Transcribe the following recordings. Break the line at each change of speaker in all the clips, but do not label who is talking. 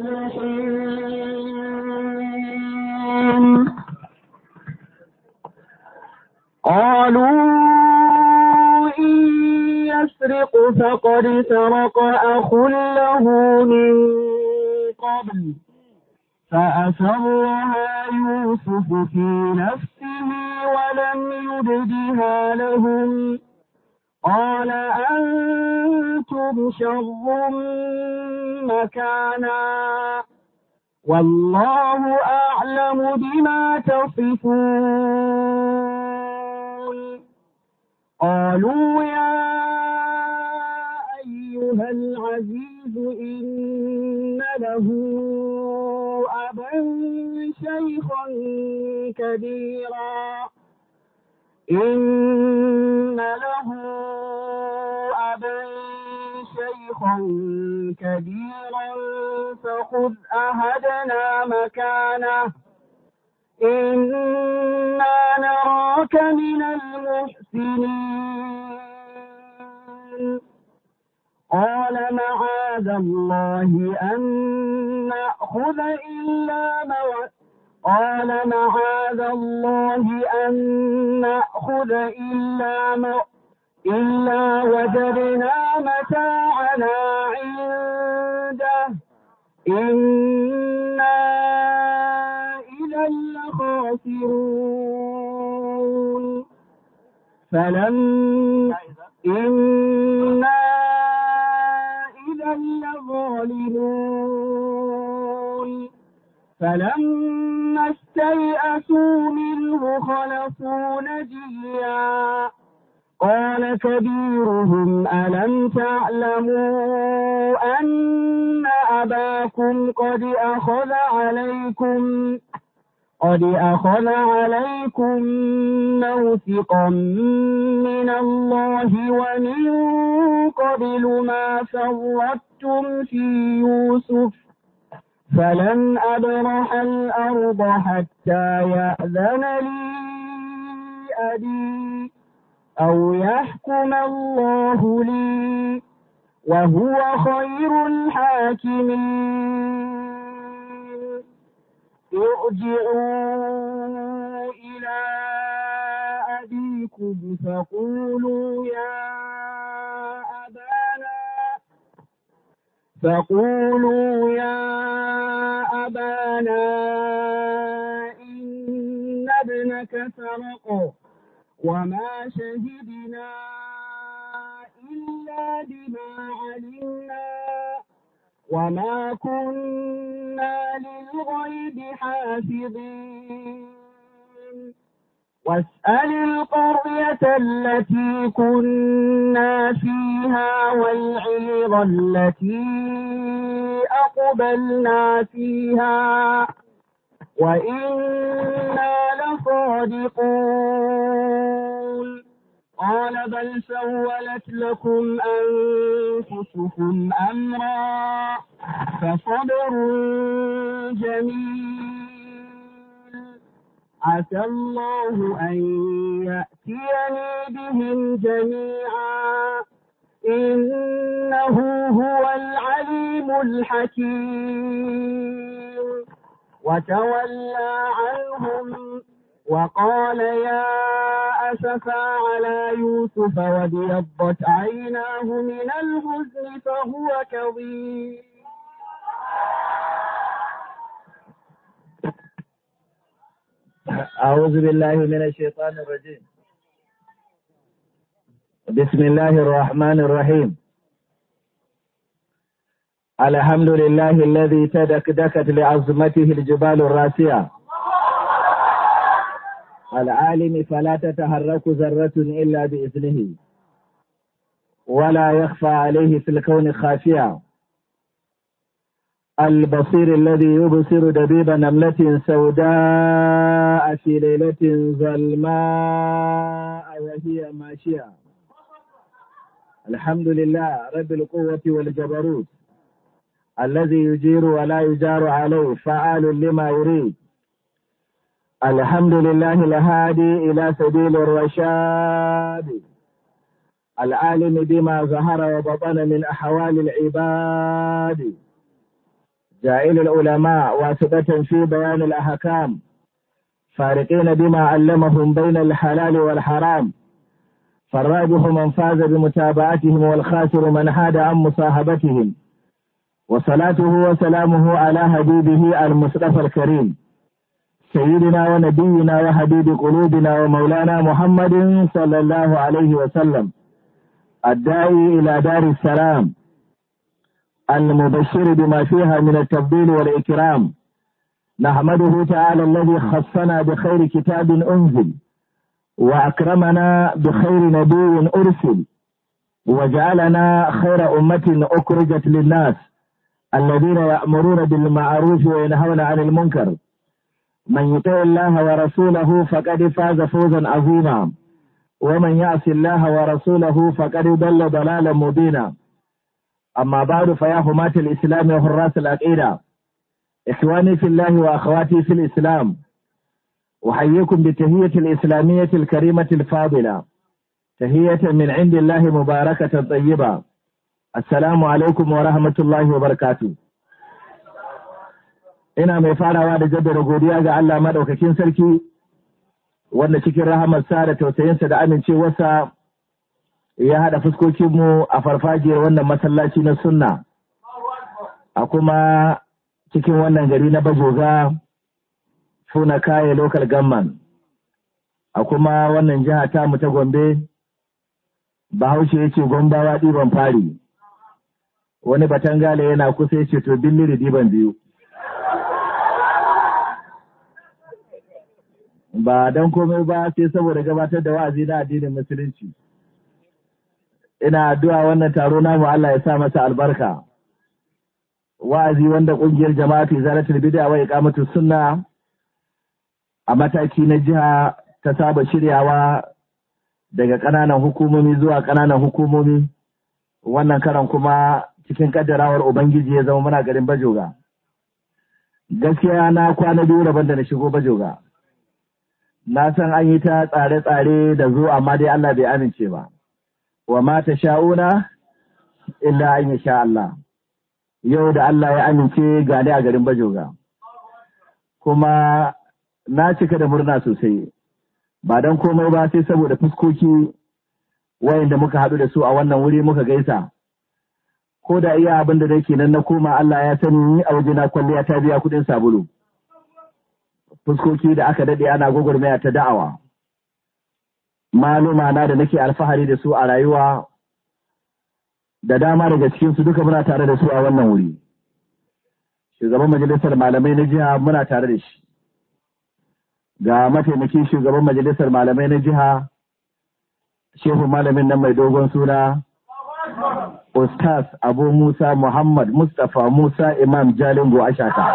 المصلحين قالوا إن يسرق فقد سرق أخ له من قبل فأسرها يوسف في نفسه ولم يبدها لهم قال أنتم شر مكانا والله أعلم بما تصفون قالوا يا أيها العزيز إن له أبا شيخا كبيرا إن له أبا شيخا كبيرا فخذ أهدنا مكانه إنا نراك من المحسنين قال معاذ الله أن نأخذ إلا ما قال معاذ الله أن نأخذ إلا ما إلا وجدنا متاعنا عنده إنا إذا لخاسرون فلم إنا إذا لظالمون فلما استيئسوا منه خلصوا نجيا قال كبيرهم ألم تعلموا أن أباكم قد أخذ عليكم قد أخذ عليكم موثقا من الله ومن قبل ما فرطتم في يوسف فلن أبرح الأرض حتى يأذن لي أبي أو يحكم الله لي وهو خير الحاكمين ارجعوا إلى أبيكم فقولوا يا أبانا فقولوا يا أبانا إن ابنك سرق وما شهدنا إلا بما علمنا وما كنا للغيب حافظين واسأل القرية التي كنا فيها والعير التي أقبلنا فيها وإنا لصادقون قال بل سولت لكم أنفسكم أمرا فصبر جميل عسى الله أن يأتيني بهم جميعا إنه هو العليم الحكيم وتولى عنهم وقال يا أسفا على يوسف وابيضت عيناه من الحزن فهو كظيم
أعوذ بالله من الشيطان الرجيم بسم الله الرحمن الرحيم الحمد لله الذي تدكدكت لعظمته الجبال الراسية العالم فلا تتحرك ذرة إلا بإذنه ولا يخفى عليه في الكون خافية البصير الذي يبصر دبيب نملة سوداء في ليلة ظلماء وهي ماشية الحمد لله رب القوة والجبروت الذي يجير ولا يجار عليه فعال لما يريد الحمد لله الهادي إلى سبيل الرشاد العالم بما ظهر وبطن من أحوال العباد جائل العلماء واسطة في بيان الأحكام فارقين بما علمهم بين الحلال والحرام فالرابح من فاز بمتابعتهم والخاسر من حاد عن مصاحبتهم وصلاته وسلامه على حبيبه المصطفى الكريم سيدنا ونبينا وحبيب قلوبنا ومولانا محمد صلى الله عليه وسلم الداعي إلى دار السلام المبشر بما فيها من التفضيل والإكرام نحمده تعالى الذي خصنا بخير كتاب أنزل وأكرمنا بخير نبي أرسل وجعلنا خير أمة أخرجت للناس الذين يأمرون بالمعروف وينهون عن المنكر من يطع الله ورسوله فقد فاز فوزا عظيما ومن يعص الله ورسوله فقد ضل ضلالا مبينا أما بعد فيا حماة الإسلام وحراس العقيدة إخواني في الله وأخواتي في الإسلام أحييكم بالتهية الإسلامية الكريمة الفاضلة تهية من عند الله مباركة طيبة السلام عليكم ورحمة الله وبركاته ina mai farawa da jaddada godiya ga Allah madaukakin sarki wanda cikin rahamarsa da tausayinsa da amincewarsa ya haɗa fuskokinmu a farfajiyar wannan masallaci na sunna a kuma cikin wannan gari na bajoga suna kaye local government a kuma wannan jiha ta mu ta gombe bahaushe ya ce gombawa ɗiban fari wani batangale yana kusa ya ce to billiri ɗiban biyu ba don komai ba sai saboda gabatar da wa'azi na addinin musulunci ina addu'a wannan taro namu Allah ya sa masa albarka wa'azi wanda kungiyar jama'atu izalatul bid'a wa iqamatus sunna a mataki na jiha ta saba shiryawa daga ƙananan hukumomi zuwa ƙananan hukumomi wannan karan kuma cikin kaddarawar ubangiji ya zama muna garin bajoga gaskiya na kwana biyu rabon da na shigo bajoga na san an yi ta tsare-tsare da zo amma dai Allah bai amince ba wa ma ta sha'una illa an yi sha Allah yau da Allah ya amince gane a garin bajoga kuma na cika da murna sosai ba don komai ba sai saboda fuskoki wayanda muka haɗu da su a wannan wuri muka gaisa ko da iya abin da nake nan na koma Allah ya sani a wajena kwalliya ta biya kuɗin sabulu fuskoki da aka daɗe ana gwagwarmaya ta da'awa maluma na da nake alfahari da su a rayuwa da dama daga cikinsu duka muna tare da su a wannan wuri shugaban majalisar malamai na jiha muna tare da shi ga mataimakin shugaban majalisar malamai na jiha shehu malamin nan mai dogon suna ustaz abu musa muhammad mustapha musa imam jalingo ashaka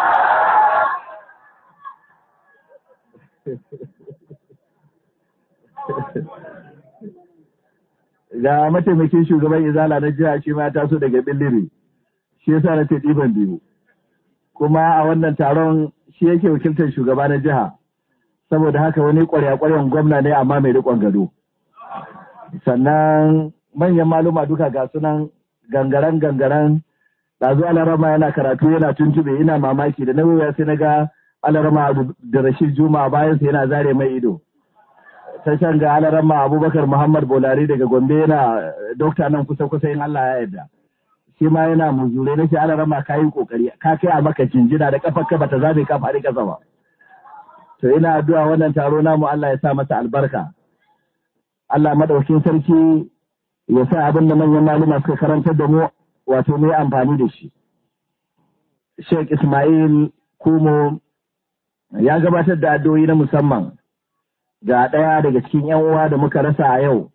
ga mataimakin shugaban izala na jiha shi ma taso daga billiri shi yasa na ce ɗiban biyu kuma a wannan taron shi yake wakiltar shugaba na jiha saboda haka wani ƙwarya-ƙwaryan gwamna ne amma mai riƙon gado sannan manyan maluma duka ga sunan gangaren gangaren ɗazu alarama yana karatu yana tuntube ina mamaki da na sai na ga alarama da rashid juma bayansa yana zare mai ido ta can ga alarama abubakar muhammad bolari daga gombe yana dokta nan kusa kusa in allah ya yarda shi ma yana muzure na shi alarama ka yi kokari ka kai a maka jinjina da kafar ka bata zabe ka faɗi kasa ba to ina addu'a wannan taro namu allah ya sa masa albarka allah madaukin sarki ya sa abin da manyan maluma suka karantar da mu wato mu amfani da shi sheikh ismail kumo ya gabatar da addu'o'i na musamman ga ɗaya daga cikin ‘yan uwa da muka rasa a yau,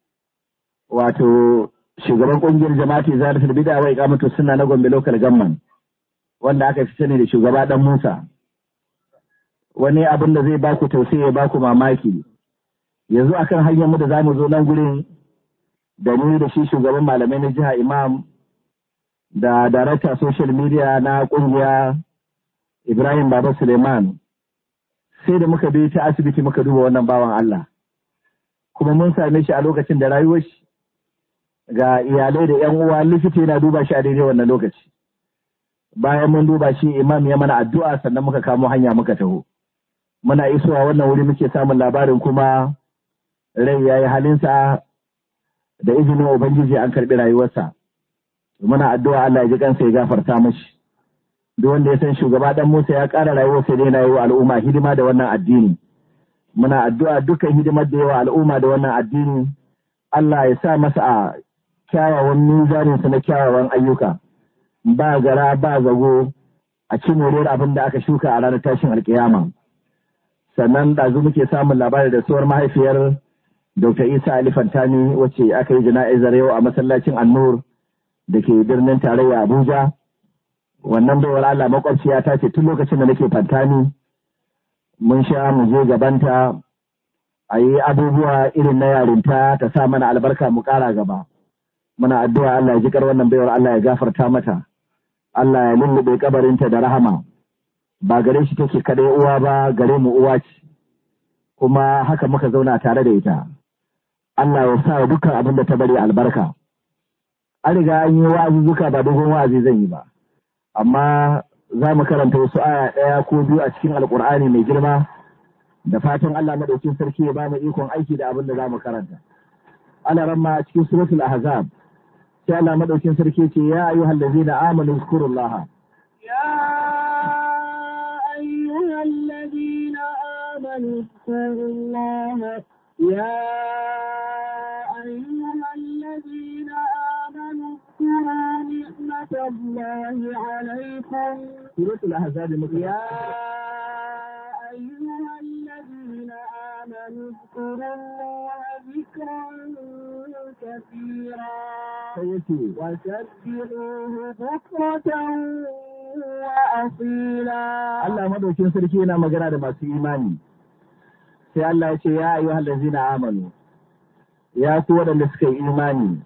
wato shugaban ƙungiyar jama'ati zalatul bid'a wa iqamatu sunna na Gombe local government wanda aka fi sani da shugaba dan Musa. Wani abin da zai baku tausayi ya baku mamaki. Yanzu akan hanyar mu da zamu zo nan gurin da ni da shi shugaban malamai na jiha Imam da darakta social media na ƙungiya Ibrahim Baba Suleiman sai da muka bi ta asibiti muka duba wannan bawan Allah kuma mun same shi a lokacin da rayuwar shi ga iyalai da yan uwa likita yana duba shi a daidai wannan lokaci bayan mun duba shi imam ya mana addu'a sannan muka kamo hanya muka taho muna isowa wannan wuri muke samun labarin kuma rai ya yi halinsa da izinin ubangiji an karɓi rayuwarsa muna addu'a Allah ya ji kansa ya gafarta mashi duk wanda ya san shugaba dan Musa ya ƙara rayuwarsa ne na yi wa al'umma hidima da wannan addini muna addu'a dukkan hidimar da yawa al'umma da wannan addini Allah ya sa masa a kyawawan mizaninsa na kyawawan ayyuka ba gara ba zago a ci moriyar abin da aka shuka a ranar tashin alkiyama sannan ɗazu muke samun labari da suwar mahaifiyar Dr. Isa Ali Fantani wacce aka yi jana'izar yau a masallacin Annur da ke birnin tarayya Abuja wannan baiwar Allah makwabciya ta ce tun lokacin da nake Fantani mun sha mu je gabanta a yi abubuwa irin na yarinta ta sa mana albarka mu ƙara gaba muna addu'a Allah ya ji wannan baiwar Allah ya gafarta mata Allah ya lullube kabarinta da rahama ba gare shi take kadai uwa ba gare mu uwa ce kuma haka muka zauna tare da ita Allah ya sa dukkan abin da ta bari albarka an riga an yi wa'azuzzuka ba dogon wa'azi zan yi ba amma za mu karanta wasu aya ɗaya ko biyu a cikin alkur'ani mai girma da fatan Allah madaukin sarki ya ba mu ikon aiki da abin da za mu karanta ana ramma cikin suratul ahzab sai Allah madaukin sarki ce ya ayyuhal ladzina amanu zkurullaha
يا أيها الذين آمنوا اذكروا الله يا أيها الذين آمنوا اذكروا نعمة الله عليكم
suratul ahzab
يا أيها الذين آمنوا اذكروا الله ذكرا كثيرا
sai yace
وسبحوه بكرة وأصيلا
Allah madaukin sarki yana magana da masu imani sai Allah ya ce ya ayyuhal ladzina amanu ya ku waɗanda suka yi imani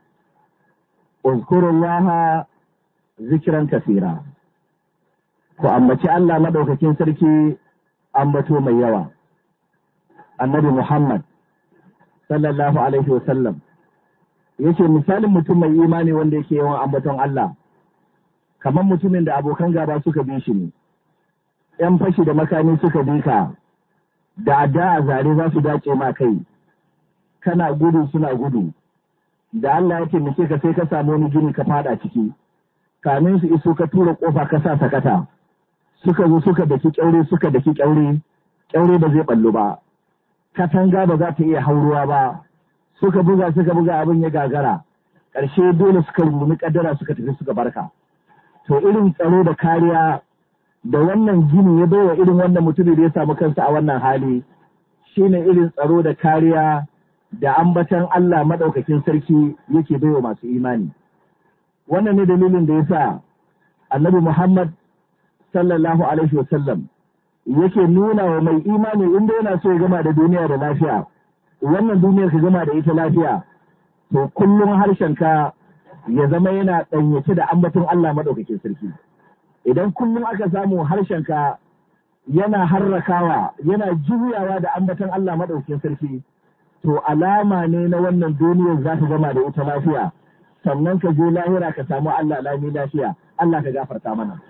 uzkurullaha zikran kasira ku ambaci Allah madaukakin sarki ambato mai yawa annabi Muhammad sallallahu alaihi wasallam yace misalin mutum mai imani wanda yake yawan ambaton Allah kamar mutumin da abokan gaba suka bi shi ne ‘yan fashi da makami suka bi ka da adda a zare za su dace ma kai kana gudu suna gudu da Allah ya taimake ka sai ka samu wani gini ka fada ciki kamin su iso ka tura kofa ka sa sakata suka zo suka daki kyaure suka daki kyaure kyaure ba zai ballo ba katanga ba za ta iya hauruwa ba suka buga suka buga abin ya gagara ƙarshe dole suka rungumi kaddara suka tafi suka barka to irin tsaro da kariya da wannan gini ya baiwa irin wannan mutumin da ya samu kansa a wannan hali shine irin tsaro da kariya da ambatan Allah madaukakin sarki yake baiwa masu imani wannan ne dalilin da yasa annabi Muhammad sallallahu alaihi wasallam yake nuna wa mai imani inda yana so ya gama da duniya da lafiya wannan duniyar ka gama da ita lafiya to kullum harshenka ya zama yana ɗanyace da ambaton Allah madaukakin sarki idan kullum aka samu harshenka yana harrakawa yana juyawa da ambaton Allah madaukakin sarki to alama ne na wannan duniyar za ka gama da ita lafiya sannan ka je lahira ka samu Allah lami lafiya Allah ka gafarta mana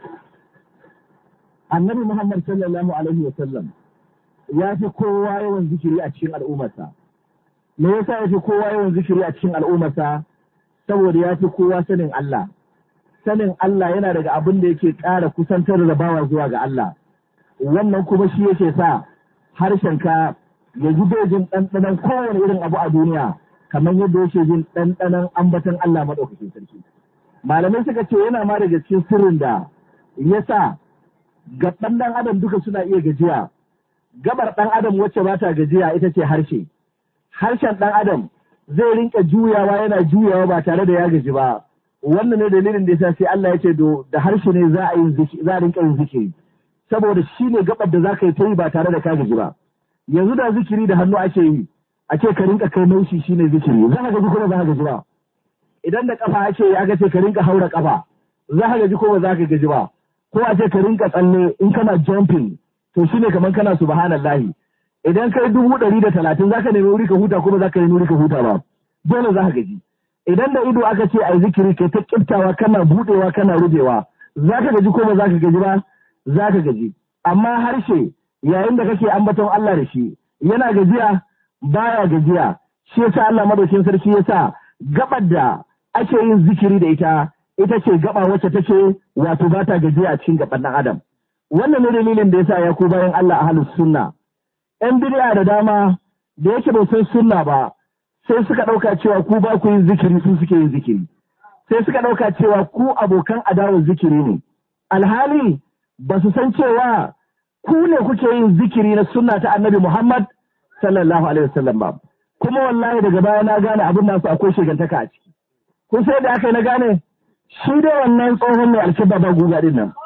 annabi Muhammad sallallahu alaihi wa sallam ya fi kowa yawan zikiri a cikin al'ummarsa me yasa ya fi kowa yawan zikiri a cikin al'ummarsa saboda ya fi kowa sanin Allah sanin Allah yana daga abin da yake ƙara kusantar da bawa zuwa ga Allah wannan kuma shi yake sa harshenka ya ji dojin ɗanɗanon kowane irin abu a duniya kamar yadda yake jin ɗanɗanon ambaton Allah maɗaukakin sarki malamai suka ce yana ma daga cikin sirrin da ya sa gaban ɗan adam duka suna iya gajiya gabar ɗan adam wacce ba ta gajiya ita ce harshe harshen ɗan adam zai rinka juyawa yana juyawa ba tare da ya gaji ba wannan ne dalilin da yasa sai Allah ya ce da harshe ne za a yi za a rinka yin zikiri saboda shi ne gabar da za ka yi ta yi ba tare da ka gaji ba yanzu da zikiri da hannu ake yi ake ka rinka kai naushi shi ne zikiri za ka gaji ko ba za ka gaji ba idan da kafa ake yi aka ce ka rinka haura kafa za ka gaji ko ba za ka gaji ba ko a ce ka rinka tsalle in kana jumping to shine kamar kana subhanallahi idan kai dubu ɗari da talatin za ka nemi wuri ka huta ko ba za ka nemi wuri ka huta ba dole za ka gaji idan da ido aka ce a yi zikiri kai ta kiftawa kana budewa kana rubewa za ka gaji ko ba za ka gaji ba za ka gaji amma harshe yayin da kake ambaton Allah da shi yana gajiya baya gajiya shi yasa Allah madaukin sarki yasa gabar da ake yin zikiri da ita ita ce gaba wacce take wato ba ta gajiya a cikin gaban ɗan adam wannan ne dalilin da yasa ya ku bayan Allah ahlus sunna yan bid'a da dama da yake ba san sunna ba sai suka ɗauka cewa ku ba ku yin zikiri su suke yin zikiri sai suka ɗauka cewa ku abokan adawar zikiri ne alhali ba su san cewa ku ne kuke yin zikiri na sunna ta annabi Muhammad sallallahu alaihi wasallam ba kuma wallahi daga baya na gane abin nasu akwai shigantaka a ciki kun sai da aka yi na gane shi da wannan tsohon mai alkiba ba guga din nan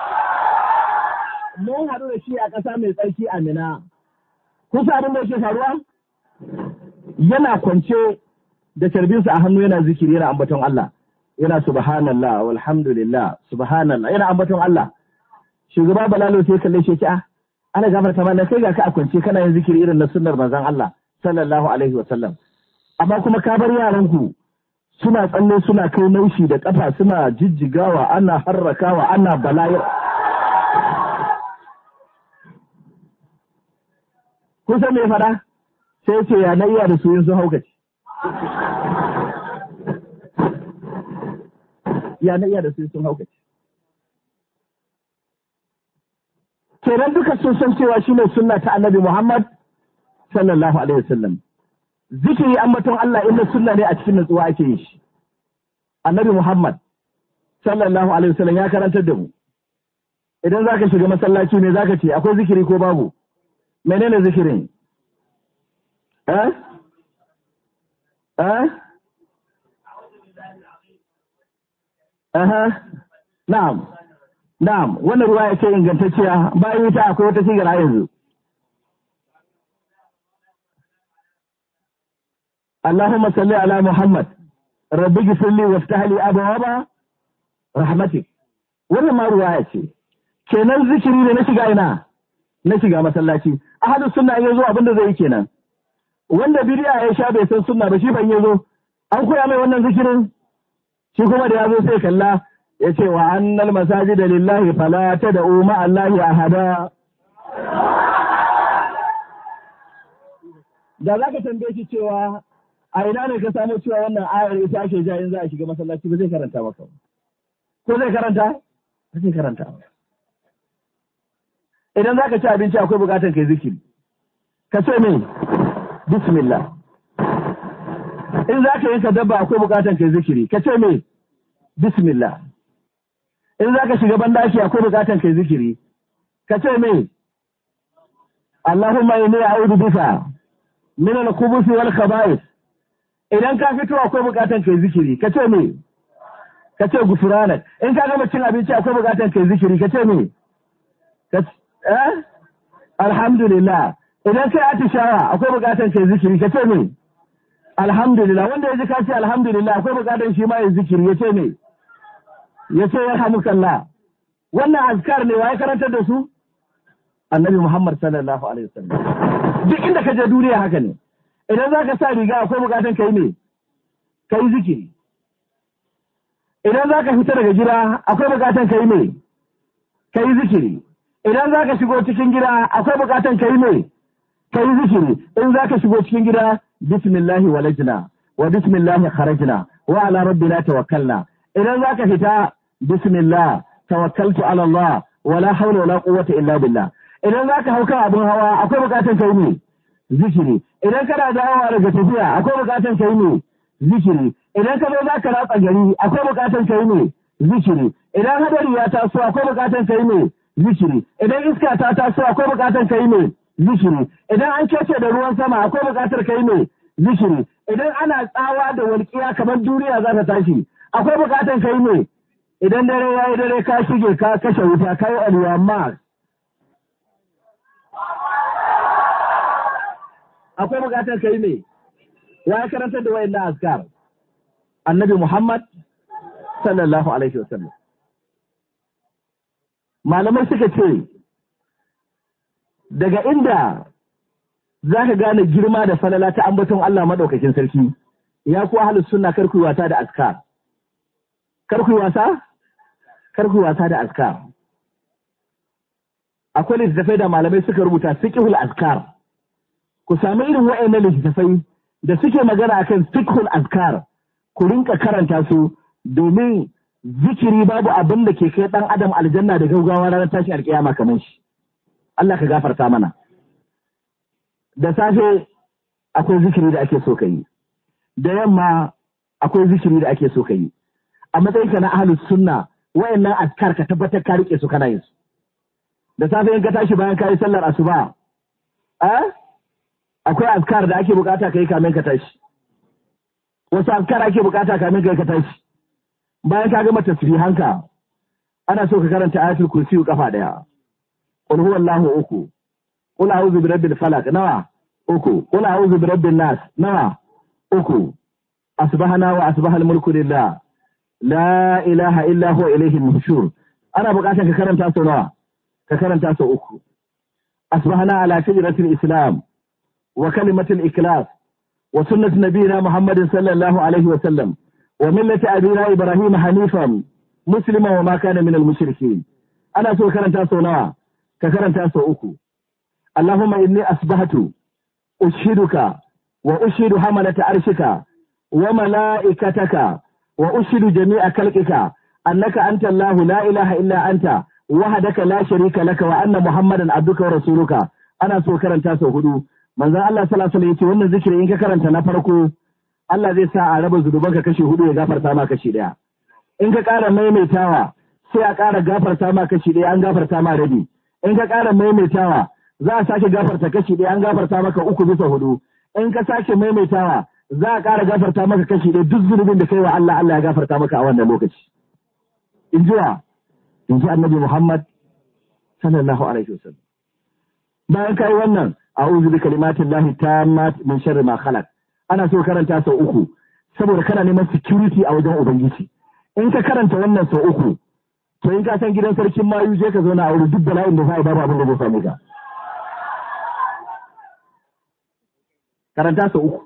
mun haɗu da shi a ƙasa mai tsarki a Mina kun sa abin da yake faruwa yana kwance da carbinsa a hannu yana zikiri yana ambaton Allah yana subhanallah walhamdulillah subhanallah yana ambaton Allah shugaba balalo sai kalle shi ce ah ana gafarta mana kai ga ka a kwance kana yin zikiri irin na sunnar manzon Allah sallallahu alaihi wa sallam amma kuma ka bar yaranku suna tsalle suna kai naushi da kafa suna jijjigawa ana harrakawa ana bala'i kun san me ya fada sai ce ya na iya da su yin sun haukaci ya na iya da su sun haukaci kenan duka sun san cewa shine sunna ta annabi Muhammad sallallahu alaihi wasallam zikiri ambaton Allah inda sunna ne a cikin nutsuwa ake yi shi annabi Muhammad sallallahu alaihi wasallam ya karantar da mu idan zaka shiga masallaci ne zaka ce akwai zikiri ko babu menene zikirin eh eh aha na'am na'am wannan ruwa ya ce ingantacciya bayan ita akwai wata sigar yanzu اللهم صل على محمد رب اغفر لي وافتح لي ابواب رحمتك wannan ma ruwaya ce kenan zikiri ne na shiga ina na shiga masallaci ahadu sunna in yazo abinda zai yi kenan wanda bidiya ya sha bai san sunna ba shi ban yazo an koya mai wannan zikirin shi kuma da yazo sai kalla ya ce wa annal masajida lillahi fala tad'u ma allahi ahada da zaka tambaye shi cewa a ina ne ka samu cewa wannan ayar ita ake ja in za a shiga masallaci ba zai karanta maka ko zai karanta ba zai karanta idan za ka ci abinci akwai bukatar kai zikiri ka ce me bismillah in za ka yanka dabba akwai bukatar kai zikiri ka ce me bismillah in za ka shiga bandaki akwai bukatar kai zikiri ka ce me Allahumma inni a'udhu bika min al-khubuthi wal khaba'ith idan ka fito akwai bukatan kai zikiri ka ce me ka ce gufuranak in ka gama cin abinci akwai bukatan kai zikiri ka ce me ka eh alhamdulillah idan kai atishawa akwai bukatan kai zikiri ka ce me alhamdulillah wanda ya ji ka ce alhamdulillah akwai bukatan shi ma ya zikiri ya ce me ya ce yarhamukallah wannan azkar ne wa ya karantar da su annabi muhammad sallallahu alaihi wasallam duk inda ka je duniya haka ne idan za ka sa riga akwai bukatan ka yi ne ka yi zikiri idan za ka fita daga gida akwai bukatan ka yi ne ka yi zikiri idan za ka shigo cikin gida akwai bukatan ka yi ne ka yi zikiri in za ka shigo cikin gida bismillahi walajna wa bismillahi kharajna wa ala rabbina tawakkalna idan za ka fita bismillah tawakkaltu ala Allah wala hawla wala quwwata illa billah idan za ka hau kan abin hawa akwai bukatan ka yi ne zikiri idan kana dawowa daga tafiya akwai bukatan kai ne zikiri idan ka zo za ka ratsa gari akwai bukatan kai ne zikiri idan hadari ya taso akwai bukatan kai ne zikiri idan iska ta taso akwai bukatan kai ne zikiri idan an kece da ruwan sama akwai bukatar kai ne zikiri idan ana tsawa da walƙiya kamar duniya za ta tashi akwai bukatan kai ne idan dare ya yi dare ka shige ka kashe wuta ka yi aliyamma akwai bukatar ka yi ne ya karantar da wayan na askar annabi Muhammad sallallahu alaihi wasallam malamai suka ce daga inda za ka gane girma da falala ta ambaton Allah maɗaukakin sarki ya kuwa halin suna karkuyi wasa da askar karkuyi wasa kar ku wasa da azkar akwai littattafai da malamai suka rubuta fiqhul azkar ku sami irin wa'annan littattafai da suke magana akan fiqhul azkar ku rinka karanta su domin zikiri babu abin da ke kai dan adam aljanna da gaugawa ranar tashin alkiyama kamar shi Allah ka gafarta mana da safe akwai zikiri da ake so ka yi da yamma akwai zikiri da ake so ka yi a matsayin ka na ahlus sunna wayannan azkar ka tabbatar ka rike su kana yin su da safe in ka tashi bayan ka yi sallar asuba eh akwai azkar da ake bukata ka yi kamin ka tashi wasu azkar ake bukata kamin ka yi ka tashi bayan ka gama tasbihanka ana so ka karanta ayatul kursi kafa daya qul huwallahu uku qul a'udhu birabbil falaq nawa uku qul a'udhu birabbin nas nawa uku asbahana wa asbahal mulku lillah la ilaha illa huwa ilayhi nushur ana bukatar ka karanta sau nawa ka karanta sau uku asbahana ala shajaratil islam wa kalimatil ikhlas wa sunnat nabiyina muhammadin sallallahu alaihi wa sallam wa millati abina ibrahim hanifan musliman wa ma kana minal mushrikin ana so karanta sau nawa ka karanta sau uku allahumma inni asbahtu ushiduka wa ushidu hamalata arshika wa mala'ikataka wa ushidu jami'a khalqika annaka anta allah la ilaha illa anta wahdaka la sharika laka wa anna muhammadan abduka wa rasuluka ana so karanta sau hudu manzon Allah sallallahu alaihi wasallam yace wannan zikiri in ka karanta na farko Allah zai sa a raba zunubanka kashi hudu ya gafarta ma kashi daya in ka ƙara maimaitawa sai a ƙara gafarta ma kashi daya an gafarta ma rabi in ka ƙara maimaitawa za a sake gafarta kashi daya an gafarta maka uku bisa hudu in ka sake maimaitawa za a ƙara gafarta maka kashi daya duk zunubin da kai wa Allah Allah ya gafarta maka a wannan lokaci in ji wa in ji annabi Muhammad sallallahu alaihi wasallam bayan kai wannan a'udhu bi kalimatillahi tammat min sharri ma khalaq ana so karanta sau uku saboda kana neman security a wajen ubangiji in ka karanta wannan sau uku to in ka san gidan sarkin mayu je ka zauna a wuri duk bala'in da za a babu abin da zai same ka karanta sau uku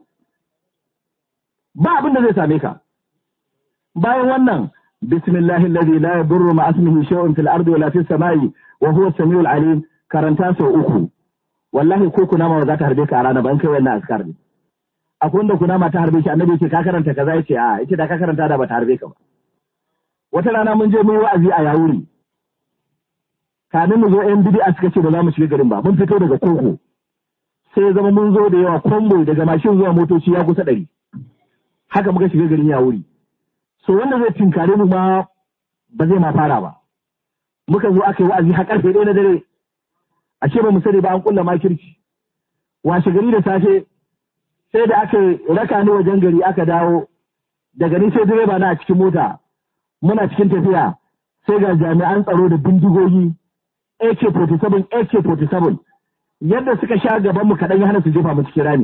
ba abin da zai same ka bayan wannan bismillahi alladhi la yadurru ma ismihi shay'un fil ardi wala fis samai wa huwa as-sami'ul alim karanta sau uku wallahi ko kunama ba za ta harbe ka a rana ba in kai wannan askar ne akwai wanda kunama ta harbe shi annabi ce ka karanta kaza yace a yace da ka karanta da ba ta harbe ka ba wata rana mun je mun yi wa'azi a yawuri kamin mu zo yan bid'a suka ce ba za mu shiga garin ba mun fito daga koko sai ya zama mun zo da yawa kombo daga mashin zuwa motoci ya kusa ɗari haka muka shiga garin yawuri so wanda zai tinkare mu ma ba zai ma fara ba muka zo aka yi wa'azi har karfe ɗaya na dare ashe ba mu sani ba an kulla makirci washe gari da safe sai da aka raka ni wajen gari aka dawo daga ni sai direba na a cikin mota muna cikin tafiya sai ga jami'an tsaro da bindigogi AK47 AK47 yadda suka sha gaban mu kaɗan ya hana su jefa mu cikin rami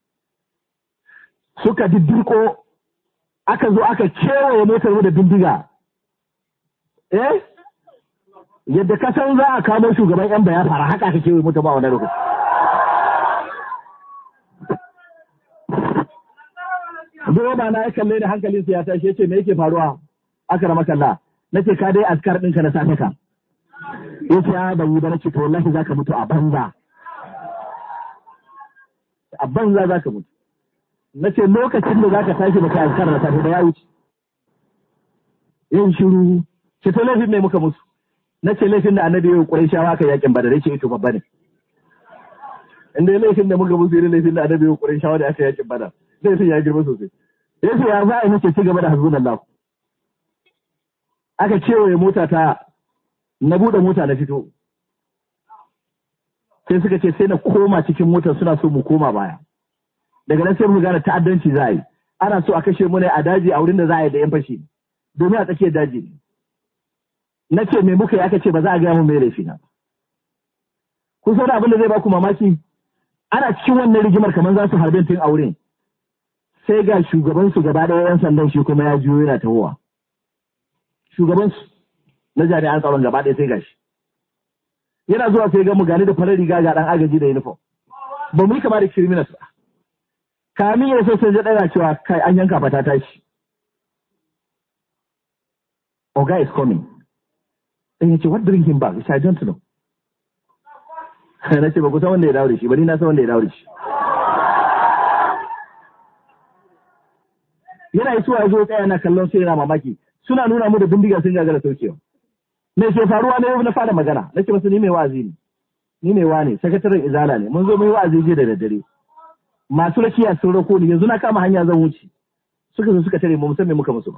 suka diddirko aka zo aka kewaye motar mu da bindiga eh yadda ka san za a kamo shugaban yan baya fara haka aka kewaye motar ba wani lokaci Direba na ya kalle da hankalinsa ya tashi ya ce me yake faruwa aka rama kalla nace ka dai askar ɗinka na safe ka yace ya ban yi ba nace to wallahi zaka mutu a banza a banza zaka mutu nace lokacin da zaka tashi baka askar na safe da ya wuce yin shiru ce to laifin ne muka mutu nace laifin da annabi ya kurai shawa ka yakin badar yace ito babba ne inda laifin da muka musu irin laifin da annabi ya kurai shawa da aka yakin badar laifin ya girma sosai yace ya za a yi nace ci gaba da hasbunallahu aka kewaye mota ta na buɗe mota na fito sai suka ce sai na koma cikin motar suna so mu koma baya daga nan sai mu gane ta'addanci za a yi ana so a kashe mu ne a daji a wurin da za a yi da yan fashi domin a tsakiyar daji ne na ce me muka yi aka ce ba za a gaya mu mai laifi na kun san abin da zai baku mamaki ana cikin wannan rigimar kamar za su harbe tun a wurin sai ga shugabansu gaba ɗaya yan sandan shi kuma ya juyo yana tahowa shugabansu na jami'an tsaron gaba ɗaya sai gashi yana zuwa sai ga mu gani da farar riga ga ɗan agaji da uniform ba mu yi kama da criminals ba kamin ya so sai ɗaya cewa kai an yanka fata tashi oga is coming dan yace what bring him back I don't know na ce ba ku san wanda ya dawo da shi ba ni na san wanda ya dawo da shi yana isuwa ya zo tsaya na kallon sai yana mamaki suna nuna mu da bindiga sun gagara saukewa me ke faruwa na yau na fara magana nake masa ni mai wa'azi ne ni mai wane sakataren izala ne mun zo mun yi wa'azi jiya da daddare masu rakiya sun rako ni yanzu na kama hanya zan wuce suka zo suka tare mu musamman muka musu ba